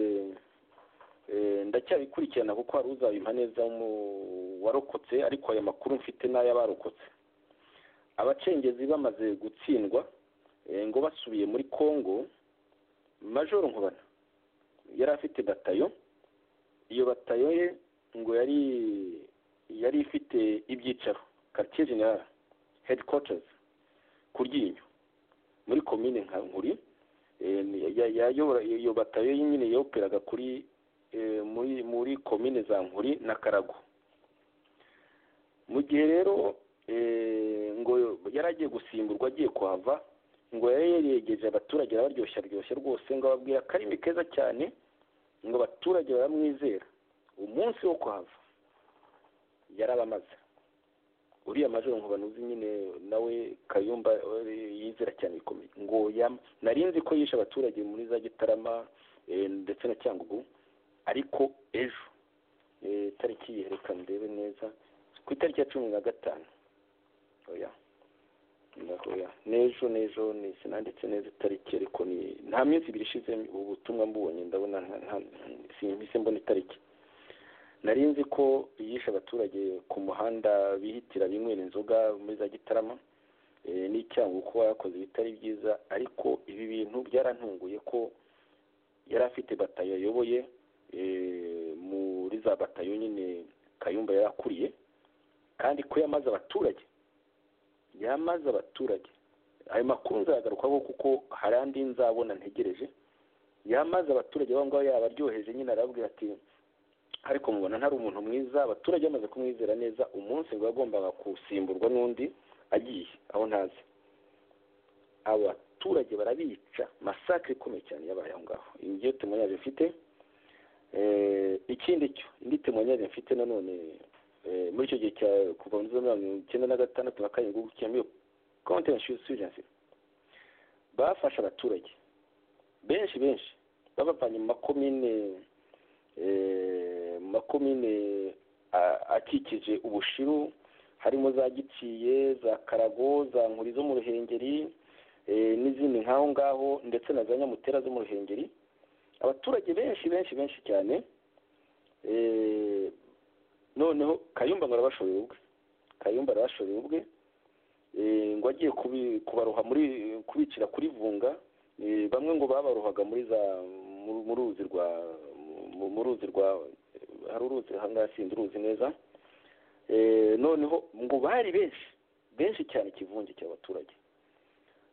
eh, ndacyabikurikirana kuko hari uzabimpa neza mu- warokotse ariko aya makuru mfite n'ay'abarokotse abacengezi bamaze gutsindwa eh, ngo basubiye muri congo majoro nkubana yari afite batayo iyo batayo ye ngo yari yari ifite ibyicaro quartier general headquarters ku ryinyo muri komine nka nkuri eh, ni- ya- yayobora- iyo iyo batayo ye nyine yoperaga kuri eh, muri muri komine za nkuri na karago mu gihe rero eh, ngo yari agiye gusimburwa agiye kuhava ngo yari yegeje abaturage arabaryoshya ryoshya rwose ngo ababwira akarimi keza cyane ngo abaturage baramwizera umunsi wo kuhava yarabamaze uriya majoro nkubana uzi nyine nawe kayumba eh, yizera cyane bikomeye ngo yam- nari nzi ko yishe abaturage muri za gitarama eh, ndetse na cyangugu ariko ejo eh, tariki yereka ndebe neza ku itariki ya cumi na gatanu oya ndahoya n'ejo n'ejo ni sinanditse neza itariki ariko ni nta minsi ibiri ishize ubu butumwa mbubonye ndabona nta- nta- sinhise mbona itariki nari nzi ko yishe abaturage ku muhanda bihitira binywera inzoga muri za gitarama eh, n'icyango kuba yakoze ibitari byiza ariko ibi bintu byarantunguye ko yari afite batayo ayoboye eh, muri za batayo nyine kayumba yari akuriye kandi ko yamaze abaturage yamaze abaturage ayo makuru nzagarukaho kuko hari andi nzabona ntegereje yamaze abaturage aho ngaho yabaryoheje nyine arababwira ati ariko mubona ntari umuntu mwiza abaturage bamaze kumwizera neza umunsi ngo yagombaga gusimburwa n'undi agiye aho ntazi abaturage barabica masakire ikomeye cyane yabaye aho ngaho iyi ngiyo temoyage mfite Eh, ikindi cyo indi temoyage mfite nanone eh, muri icyo gihe cya kuva muri za mirongo icyenda na gatandatu na karindwi gukemura konti ya shusirensi bafashe abaturage benshi benshi babavanye mu makomine eh, mu makomine a- akikije ubushiru harimo za giciye za karago za nkuri zo mu ruhengeri eh, n'izindi nk'aho ngaho ndetse na za nyamutera zo mu ruhengeri abaturage benshi benshi benshi cyane eh, noneho kayumba ngo arabashorera ubwe kayumba arabashorera ubwe eh, ngo agiye kubi- kubaroha muri kubicira kuri vunga eh, bamwe ngo babarohaga muri za mu- mu ruzi rwa mu- mu ruzi rwa hari uruzi ahangaha sinzi uruzi neza Eh, noneho ngo bari benshi benshi cyane ikivunge cy'abaturage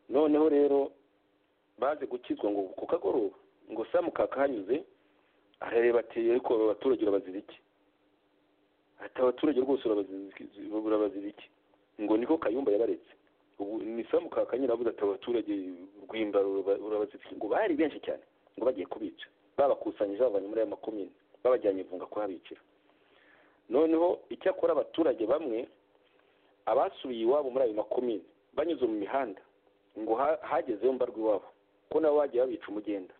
noneho rero baze gukizwa ngo ku kagoroba ngo samukaka hanyuze arareba ati ariko aba baturage urabazira iki ati abaturage rwose urabazira iki- urabazira iki ngo niko kayumba yabaretse ubu ni samukaka nyine avuze ati abaturage rwimba uraba- urabazira iki ngo bari benshi cyane ngo bagiye kubica babakusanyije babavanye muri aya makomine babajyanye ivunga kuhabicira noneho icyakora abaturage bamwe abasubiye iwabo muri ayo makomine banyuze mu mihanda ngo ha- hagezeyo mbarwa iwabo ko nabo bagiye babica umugenda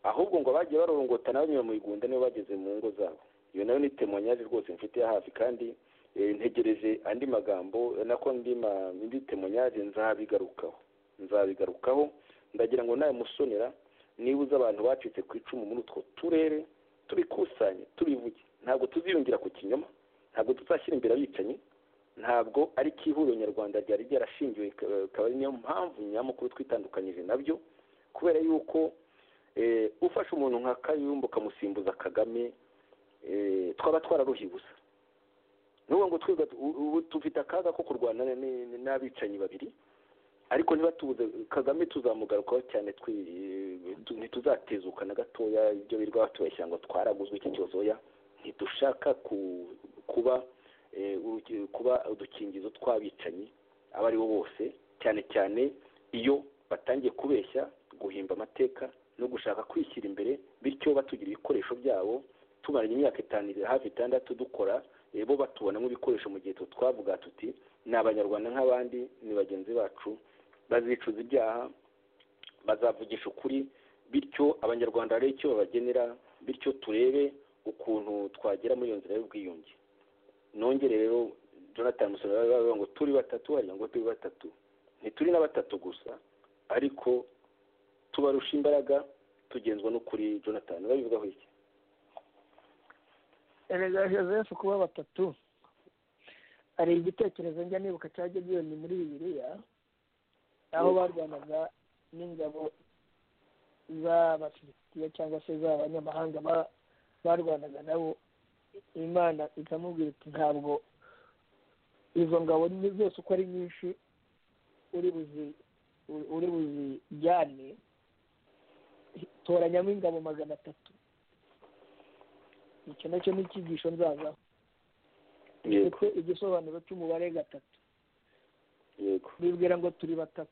ahubwo ngo bagiye barorongota nabo nyuma mu igunda nibo bageze mu ngo zabo iyo nayo ni temonyaje rwose mfite ya hafi kandi eh, ntegereje andi magambo eh, nako ndi ma- indi temonyaje nzabigarukaho nzabigarukaho ndagira ngo nawe musonera nibuze abantu bacitse ku icumu muri utwo turere tubikusanye tubivuge ntabwo tuziyongera ku kinyoma ntabwo tuzashyira imbere abicanyi ntabwo ari ihuriro nyarwanda ryari ryarashingiwe ika- ikaba ari niyo mpamvu nyamukuru twitandukanyije nabyo kubera yuko eh, ufashe umuntu nka kayumba ukamusimbuza kagame eh, twaba twararuhiye ubusa n'ubu ngo twiga u- ubu tufite akaga ko kurwana n- n- n'abicanyi babiri ariko ntibatubuze kagame tuzamugarukaho cyane twi- tu- ntituzatezuka na gatoya ibyo birirwa batubeshya ngo twaraguzwe iki kibazo oya ntidushaka ku- kuba eh, uruki- kuba udukingizo tw'abicanyi abo ari bo bose cyane cyane iyo batangiye kubeshya guhimba amateka no gushaka kwishyira imbere bityo batugira ibikoresho byabo tumaranye imyaka itanu hafi itandatu dukora eh, bo batubonamo ibikoresho mu gihe twe twavuga tuti ni abanyarwanda nk'abandi ni bagenzi bacu bazicuza ibyaha bazavugisha ukuri bityo abanyarwanda hari icyo babagenera bityo turebe ukuntu twagera muri iyo nzira y'ubwiyunge nongere rero jonathan musoro baravuga ngo turi batatu harya ngo turi batatu ntituri na batatu gusa ariko tubarusha imbaraga tugenzwa n'ukuri jonathan babivugaho iki erega joseph kuba batatu hari igitekerezo njya nibuka cya gidiyoni muri bibiliya aho barwanaga n'ingabo z'abakirisiya cyangwa se z'abanyamahanga barwanaga nabo imana ikamubwira iti ntabwo izo ngabo ni zose uko ari nyinshi uri buzi uri buzijyane toranyamo ingabo magana atatu icyo nacyo ni icyigisho nzazaho gifite igisobanuro cy'umubare gatatu bibwira ngo turi batatu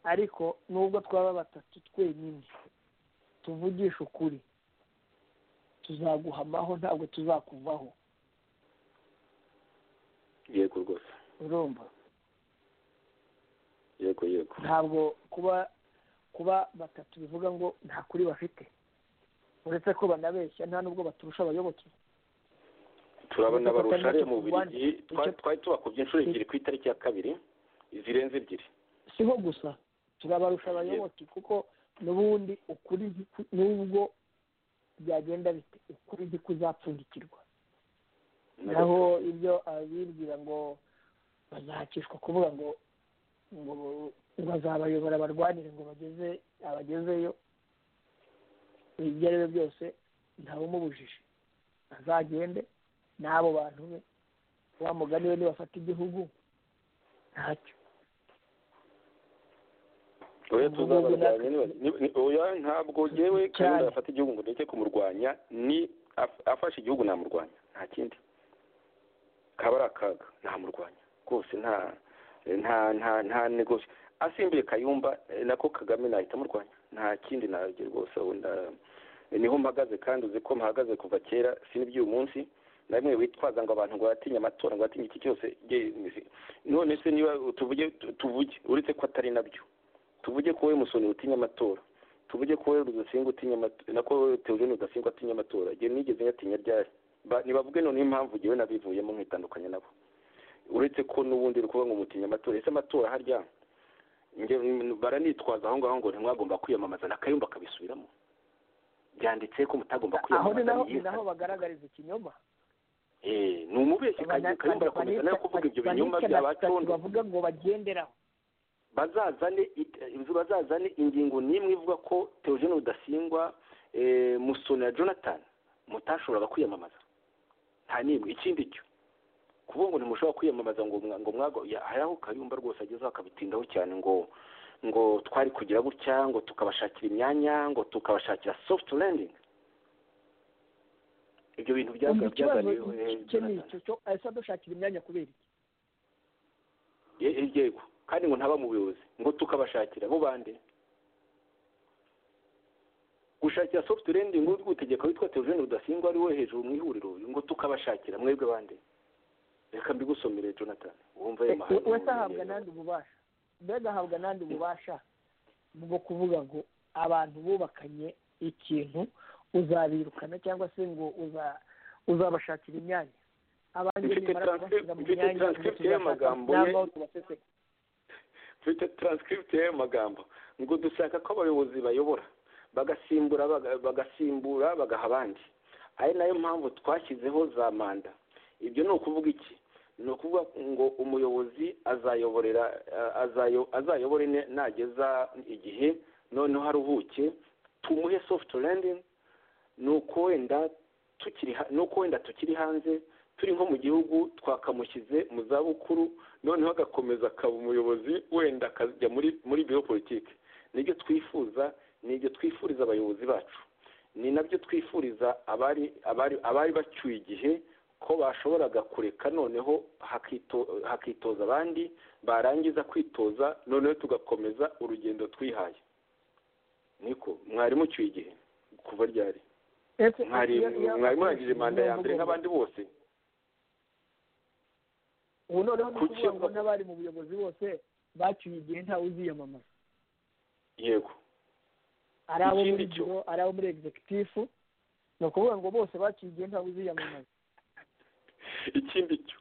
ariko nubwo twaba batatu twenyine tuvugisha ukuri tuzaguhamaho ntabwo tuzakuvaho yego rwose urumva yego yego ntabwo kuba kuba batatu bivuga ngo nta kuri bafite uretse ko banabeshya nta nubwo baturusha abayoboke turabona barusha mu bubiri twari tubakubye inshuro ebyiri ku itariki ya kabiri zirenze ebyiri siho gusa turabarusha abayoboke kuko n'ubundi ukuri n'ubwo byagenda bite ukuri ntikuzapfundikirwa naho ibyo abibwira ngo bazahakishwa kuvuga ngo ngo bazabayobora barwanire ngo bageze abagezeyo ibyo ari byo byose ntawumubujije azagende n'abo bantu be wamugani we nibafata igihugu ntacyo oya tuzabarwanya oya ntabwo yewe kandi afata igihugu ngo ndeke kumurwanya ni afashe igihugu namurwanya nta kindi kaba ari akaga namurwanya rwose nta nta nta nta negosi asimbuye kayumba nako kagame nahita amurwanya nta kindi nabyo rwose wenda niho mpagaze kandi uzi ko mpahagaze kuva kera siniby'uyu munsi namwe witwaza ngo abantu ngo batinya amatora ngo batinye iki cyose none se niba tuvuge tuvuge uretse ko atari nabyo tuvuge ko wowe musoni utinya amatora tuvuge ko wowe rudasinga utinya amatora nako wowe teogene rudasinga atinya amatora igihe nigeze nyatinya ryari ntibavuge none impamvu ngewe nabivuyemo nkitandukanye nabo uretse ko n'ubundi rukuvuga ngo mutinya amatora ese amatora harya baranitwaza aho ngaho ngo ntimwagomba kwiyamamaza na kayumba akabisubiramo byanditse ko mutagomba kwiyamamaza aho ni naho bagaragariza ikinyoma ni umubeshyi kayumba arakomeza nawe kuvuga ibyo binyoma by'abacondo bavuga ngo bagenderaho bazazane bazazane ingingo n'imwe ivuga ko teogene rudasingwa musoni na jonathan mutashoboraga kwiyamamaza nta n'imwe ikindi cyo kuvuga ngo ntimushobora kwiyamamaza ngo ngo mwago hari aho kayumba rwose agezeho akabitindaho cyane ngo ngo twari kugira gutya ngo tukabashakira imyanya ngo tukabashakira soft landing ibyo bintu byaganiriwe ese dushakira imyanya kubera iki yego kandi ngo ntaba mu buyobozi ngo tukabashakira bo bande gushakira soft landing urw'utegeko witwa teogene rudasingwa ari we hejuru mu ihuriro ngo tukabashakira mwebwe bande reka mbigusomere jonathan wumva ayo mahanga wese ahabwa n'andi ububasha mbega ahabwa n'andi ububasha bwo kuvuga ngo abantu bubakanye ikintu uzabirukana cyangwa se ngo uzabashakira imyanya abandi nimara kubashyira mu myanya y'amagambo mfite taranscript y'ayo magambo ngo dushaka ko abayobozi bayobora bagasimbura bagasimbura bagaha abandi ari nayo mpamvu twashyizeho za manda ibyo ni ukuvuga iki ni ukuvuga ngo umuyobozi azayoborera azayobore nageza igihe noneho aruhuke tumuhe soft landing ni uko wenda tukiri ni uko wenda tukiri hanze turi nko mu gihugu twakamushyize mu zabukuru noneho agakomeza akaba umuyobozi wenda akajya muri muri biro politiki nibyo twifuza nibyo twifuriza abayobozi bacu ni nabyo twifuriza abari abari abari bacyuye igihe ko bashoboraga kureka noneho hakitoza abandi barangiza kwitoza noneho tugakomeza urugendo twihaye niko mwarimu ucyuye igihe kuva ryari mwarimu urangije manda ya mbere nk'abandi bose ubu noneho ni ukuvuga ngo n'abari mu buyobozi bose bacyuye igihe ntawe uziyamamaza yego ari abo muri biro ari abo muri egizekitifu ni ukuvuga ngo bose bacyuye igihe ntawe uziyamamaza ikindi cyo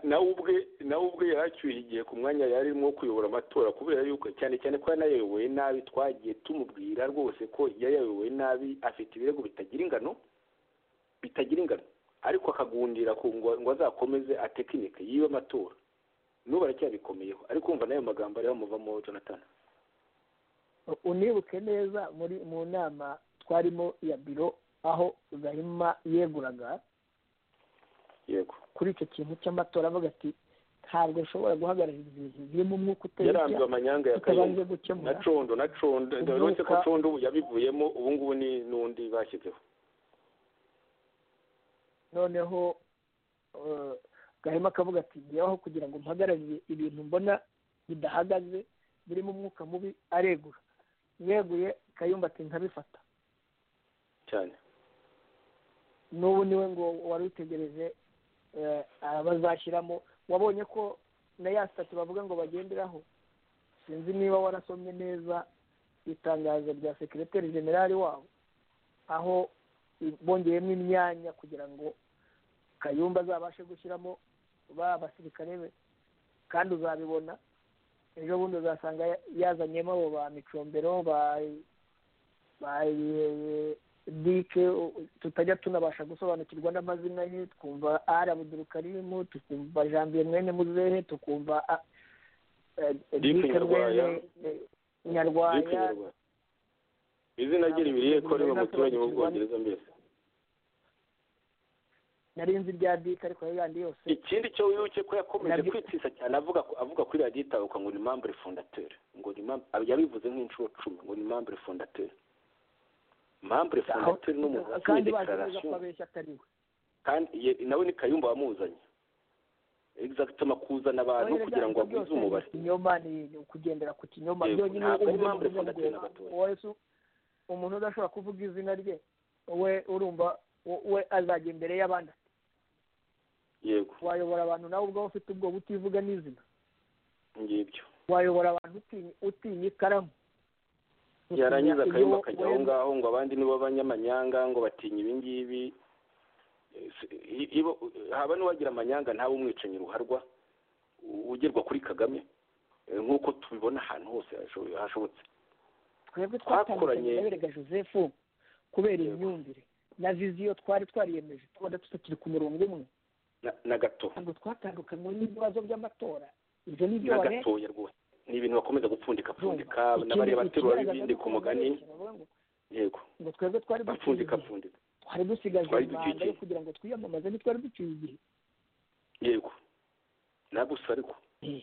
nawe ubwe nawe ubwe yahacyuye igihe ku mwanya yarimo kuyobora amatora kubera yuko cyane cyane ko yanayoboye nabi twagiye tumubwira rwose ko yayoboye nabi afite ibirego bitagira ingano bitagira ingano ariko akagundira ku ngo azakomeze atekinike y'iyo matora n'ubu aracyabikomeyeho ariko umva n'ayo magambo ariyo amuvamo jonathan unibuke neza muri mu nama twarimo ya biro aho gahima yeguraga yego kuri icyo kintu cy'amatora avuga ati ntabwo nshobora guhagarara ibintu birimo umwuka yaranzwe amanyanga ya tutabanje kayumba gukemura na condo na condo ndabona ko condo ubu yabivuyemo ubu ngubu ni n'undi bashyizeho noneho eh, gahima akavuga ati njyewe aho kugira ngo mpagararire ibintu mbona bidahagaze birimo umwuka mubi aregura yeguye kayumba ati nkabifata cyane n'ubu niwe ngo wari utegereje eh, abazashyiramo wabonye ko na ya sitati bavuga ngo bagenderaho sinzi niba warasomye neza itangazo rya sekireteri generali wabo aho bongeyemo imyanya kugira ngo kayumba azabashe gushyiramo ba basirikare be kandi uzabibona ejo bundi uzasanga ya- yazanyemo abo ba micombero ba ba dike tutajya tunabasha gusobanukirwa n'amazina ye twumva ari abudurukarimu tukumva janvier mwene muzehe tukumva a- eh, eh, Dike Dike Nyarwaya. mwene, eh, nyarwaya Zikwirirwa. izina rye ribiriye ko riba umuturanyi mu bwongereza mbese nari nzi rya dike ariko ayo yandi yose ikindi cyo wibuke ko yakomeje Nabyo- kwitisa cyane avuga ko- avuga kuri radiyo itabuka ngo ni membre fondateur ngo ni membre yabivuze nk'inshuro cumi ngo ni membre fondateur membre fondateur ni umuntu wasinye kandi bazi neza ko declaration abeshya atari we kandi ye- nawe ni kayumba wamuzanye exactement kuzana abantu Oya, kugira ngo byanditse agwize byose umubare ni ikinyoma ni ukugendera ku kinyoma Yego, byonyine ntabwo ari ubuvuzi mpamvu bwo ifata guhema. na gatoya. Uwayesu, umuntu udashobora kuvuga izina rye we urumva we- we azajya imbere y'abandi yego wayobora abantu nawe ubwawe ufite ubwoba utivuga n'izina ngibyo wayobora abantu utinya utinya ikaramu Utinya yarangiza iyo akayumba akajya aho wemera. ngaho ngo abandi nibo b'abanyamanyanga ngo batinya ibi ngibi Eh, si- i- ibo- haba n'uwagira amanyanga ntawe umwicanyi ruharwa u- ugerwa kuri kagame Eh, nk'uko tubibona ahantu hose hasho- hashobotse twebwe Twakoranye- twatandukanye na berega joseph kubera Yego. imyumvire na viziyo twari twariyemeje tubona tutakiri ku murongo umwe na- na gato ntabwo twatandukanywe n'ibibazo by'amatora ibyo ni byo na bare gatoya rwose ni ibintu bakomeza gupfundika byumva pfundika n'abari abaterura ikigaragaza ibindi nuko ku mugani bakoresha, bavuga ngo- yego ngo twebwe twari duciye bapfundika igihe pfundika twari dusigaje Twari umwanda duciye yo kugira ngo twiyamamaze ntitwari duciye igihe yego nagusa ariko Eh.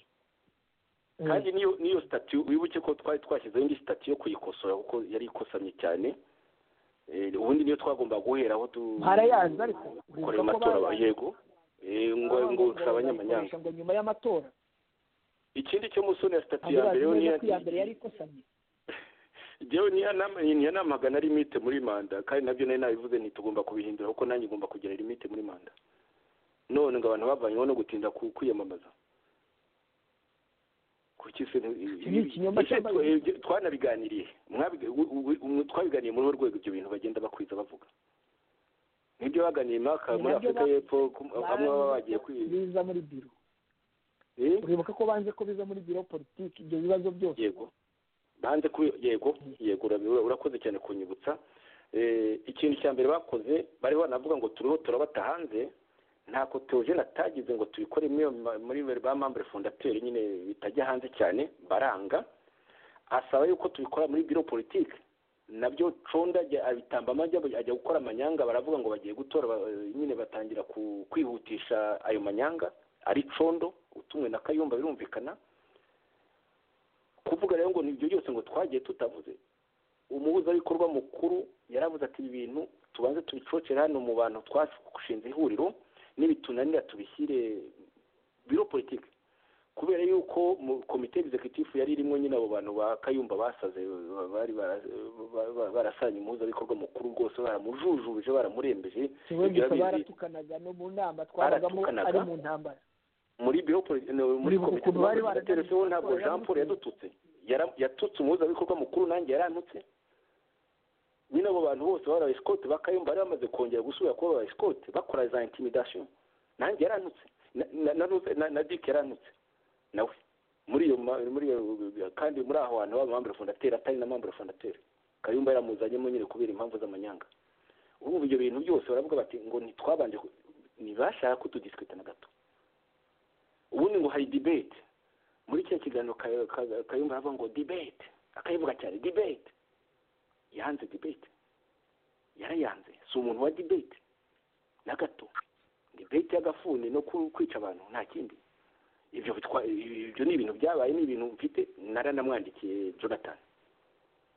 kandi niyo niyo sitati wibuke ko twari twashyizeho indi sitati yo kuyikosora kuko yari ikosamye cyane Eh, ubundi niyo twagombaga guhera aho tu Barayazi ariko, korera urumva ko amatora ba- barayazi. yego Eh, ngo Baba ngo ngo usaba abanyamanyanga bazayikoresha ngo nyuma y'amatora ikindi cyo musoni ya sitati ntabwo ya bazi mbere yo neza niya ko iya mbere yari ikosamye Njyewe niyanama- niyanamaga na limite muri manda kandi nabyo nari nabivuze ntitugomba kubihindura kuko nanjye ngomba kugira limite muri manda none ngo abantu bavanyweho no gutinda ku- kwiyamamaza kuki se nti- Iki ni ikinyoma Ese cyambaye- twe- ibyo twanabiganiriye Mwabiga- u- u- u- twabiganiye muri urwo rwego ibyo bintu bagenda bakwiza bavuga nibyo baganiye mwaka Ni muri nabyo afurika ba- y'epfo ku- bamwe baba bagiye ko kwi- biza muri biro Eh? uribuka ko banze ko biza muri biro politiki ibyo bibazo byose yego banze ku yego yego urabi- urakoze cyane kunyibutsa Eh, ikintu cya mbere bakoze bari banavuga ngo turiho turabata hanze nta kotojene atagize ngo tubikore muri iyo ma- muri ba mambure fondateri nyine bitajya hanze cyane baranga asaba yuko tubikora muri biro politiki nabyo conda ajya- abitambamo ajya ajya gukora amanyanga baravuga ngo bagiye gutora ba- nyine batangira ku- kwihutisha ayo manyanga ari condo utumwe na kayumba birumvikana kuvuga rero ngo ni ibyo byose ngo twagiye tutavuze umuhuzabikorwa mukuru yaravuze ati ibi bintu tubanze tubicocere hano mu bantu twashinze ihuriro nibitunanira tubishyire biro politiki kubera yuko mu komite egizekitifu yari irimo nyine abo bantu ba kayumba basaze bari bara- ba- ba- barasanye umuhuzabikorwa mukuru rwose baramujujubije baramurembeje si we ibyo gusa arabizi. baratukanaga no mu nama twabagamo Baratukanaga. ari mu ntambara muri biro poli- no, muri Uribuka komite ukuntu bari mpuzabitsina baraganiriye televiziyo ntabwo ko jean paul yadututse Yara- yatutse umuhuzabikorwa mukuru nanjye yarantutse nyine abo bantu bose bari abaesikoti bakayumva bari bamaze kongera gusubira kuba abaesikoti bakora za intimidasiyo nanjye yarantutse na dike yarantutse nawe muri iyo muri iyo kandi muri aho hantu haba amambura fondateri atari na mambura fondateri kayumba yaramuzanyemo nyine kubera impamvu z'amanyanga ubu ibyo bintu byose baravuga bati ngo ntitwabanje ntibashaka kutudisikita na gato ubundi ngo hari dibete muri kino kiganiro kayumba aravuga ngo dibete akayivuga cyane dibete yanze dibete yarayanze si umuntu wa dibete na gato dibete y'agafuni no kwica abantu nta kindi ibyo ibyo ni ibintu byabaye ni ibintu mfite naranamwandikiye jonathan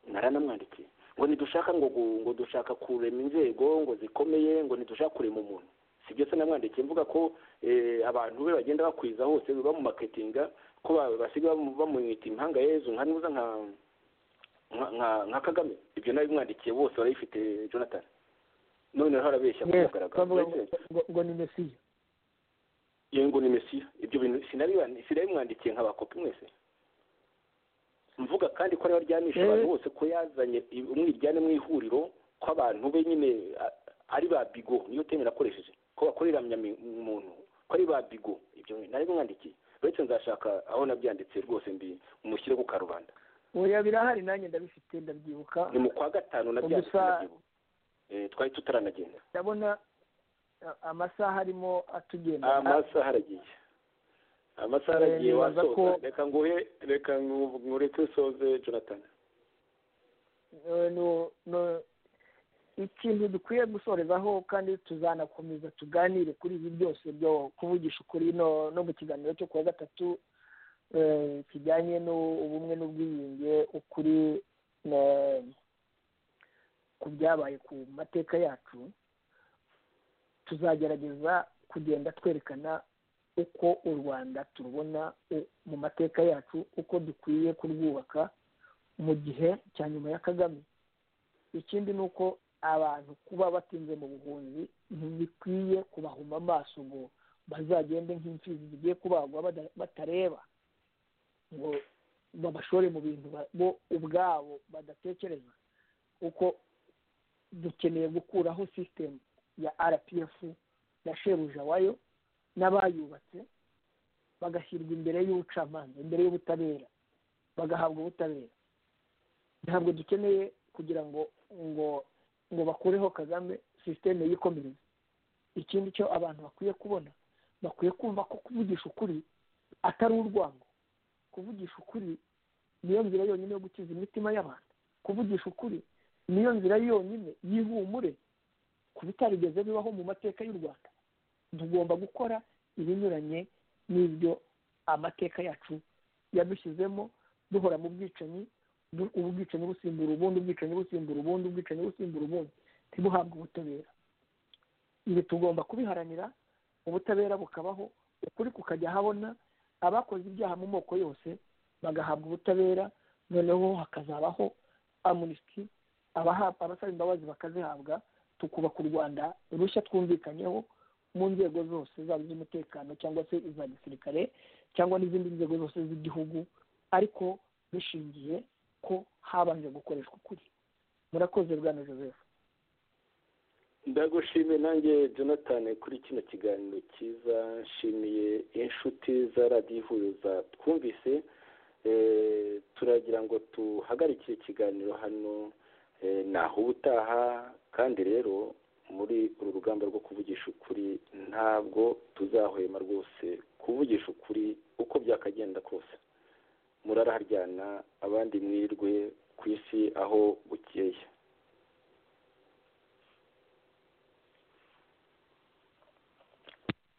naranamwandikiye ngo ntidushaka ngo ngo dushaka kurema inzego ngo zikomeye ngo ntidushaka kurema umuntu si byo se namwandikiye mvuga ko abantu be bagenda bakwiza hose bamumaketinga ko basigaye bamwita impanga yezu nka nuza nka nka kagame ibyo nawe bimwandikiye bose barabifite jonathan noneho harabeshya ngo ni mesiya yego ni mesiya ibyo bintu sinabimwandikiye nk'abakopi mwese mvuga kandi ko ariwe aryamisha abantu bose ko yazanye umwiryane mu ihuriro ko abantu be nyine ari ba bigo niyo teme nakoresheje ko bakorera muntu ko ari ba bigo ibyo nari mwandikiye uretse nzashaka aho nabyanditse rwose mbi mushyire ku karubanda oya birahari nanjye ndabifite ndabyibuka ni mu kwa gatanu nabyanditse ndabyibuka twari tutaranagenda ndabona amasaha arimo atugenda amasaha aragiye amasaha aragiye wasoza reka nguhe reka ngureke usoze jonathan ikintu dukwiye gusorezaho kandi tuzanakomeza tuganire kuri ibi byose byo kuvugisha ukuri no mu kiganiro cyo kuwa gatatu kijyanye n'ubumwe n'ubwiyunge ukuri ku byabaye ku mateka yacu tuzagerageza kugenda twerekana uko u rwanda turubona mu mateka yacu uko dukwiye kurwubaka mu gihe cya nyuma ya kagame ikindi ni uko abantu kuba batinze mu buhunzi ntibikwiye kubahuma amaso ngo bazagende nk'imfizi zigiye kubagwa batareba ngo babashore mu bintu bo ubwabo badatekereza uko dukeneye gukuraho sisitemu ya rpf na shebuja wayo n'abayubatse bagashyirwa imbere y'ubucamanza imbere y'ubutabera bagahabwa ubutabera ntabwo dukeneye kugira ngo ngo ngo bakureho kagame sisiteme yikomereze ikindi cyo abantu bakwiye kubona bakwiye kumva ko kuvugisha ukuri atari urwango kuvugisha ukuri niyo nzira yonyine yo gukiza imitima y'abantu kuvugisha ukuri niyo nzira yonyine y'ihumure ku bitarigeze bibaho mu mateka y'u rwanda tugomba gukora ibinyuranye n'ibyo amateka yacu yadushyizemo duhora mu bwicanyi ubwicanyi busimbura ubundi ubwicanyi busimbura ubundi ubwicanyi busimbura ubundi ntibuhabwe ubutabera ibi tugomba kubiharanira ubutabera bukabaho ukuri kukajya ahabona abakoze ibyaha mu moko yose bagahabwa ubutabera noneho hakazabaho amunisiti abasaba imbabazi bakazihabwa tukubaka u rwanda rushya twumvikanyeho mu nzego zose zaba iz'umutekano cyangwa se iza gisirikare cyangwa n'izindi nzego zose z'igihugu ariko bishingiye ko habanje gukoreshwa ukuri murakoze bwana joseph ndagushime nanjye jonathan kuri kino kiganiro cyiza nshimiye inshuti za radiyo ihuriza twumvise turagira ngo tuhagarikire ikiganiro hano naho ubutaha kandi rero muri uru rugamba rwo kuvugisha ukuri ntabwo tuzahwema rwose kuvugisha ukuri uko byakagenda kose muraraharyana abandi mwirwe ku isi aho bukeye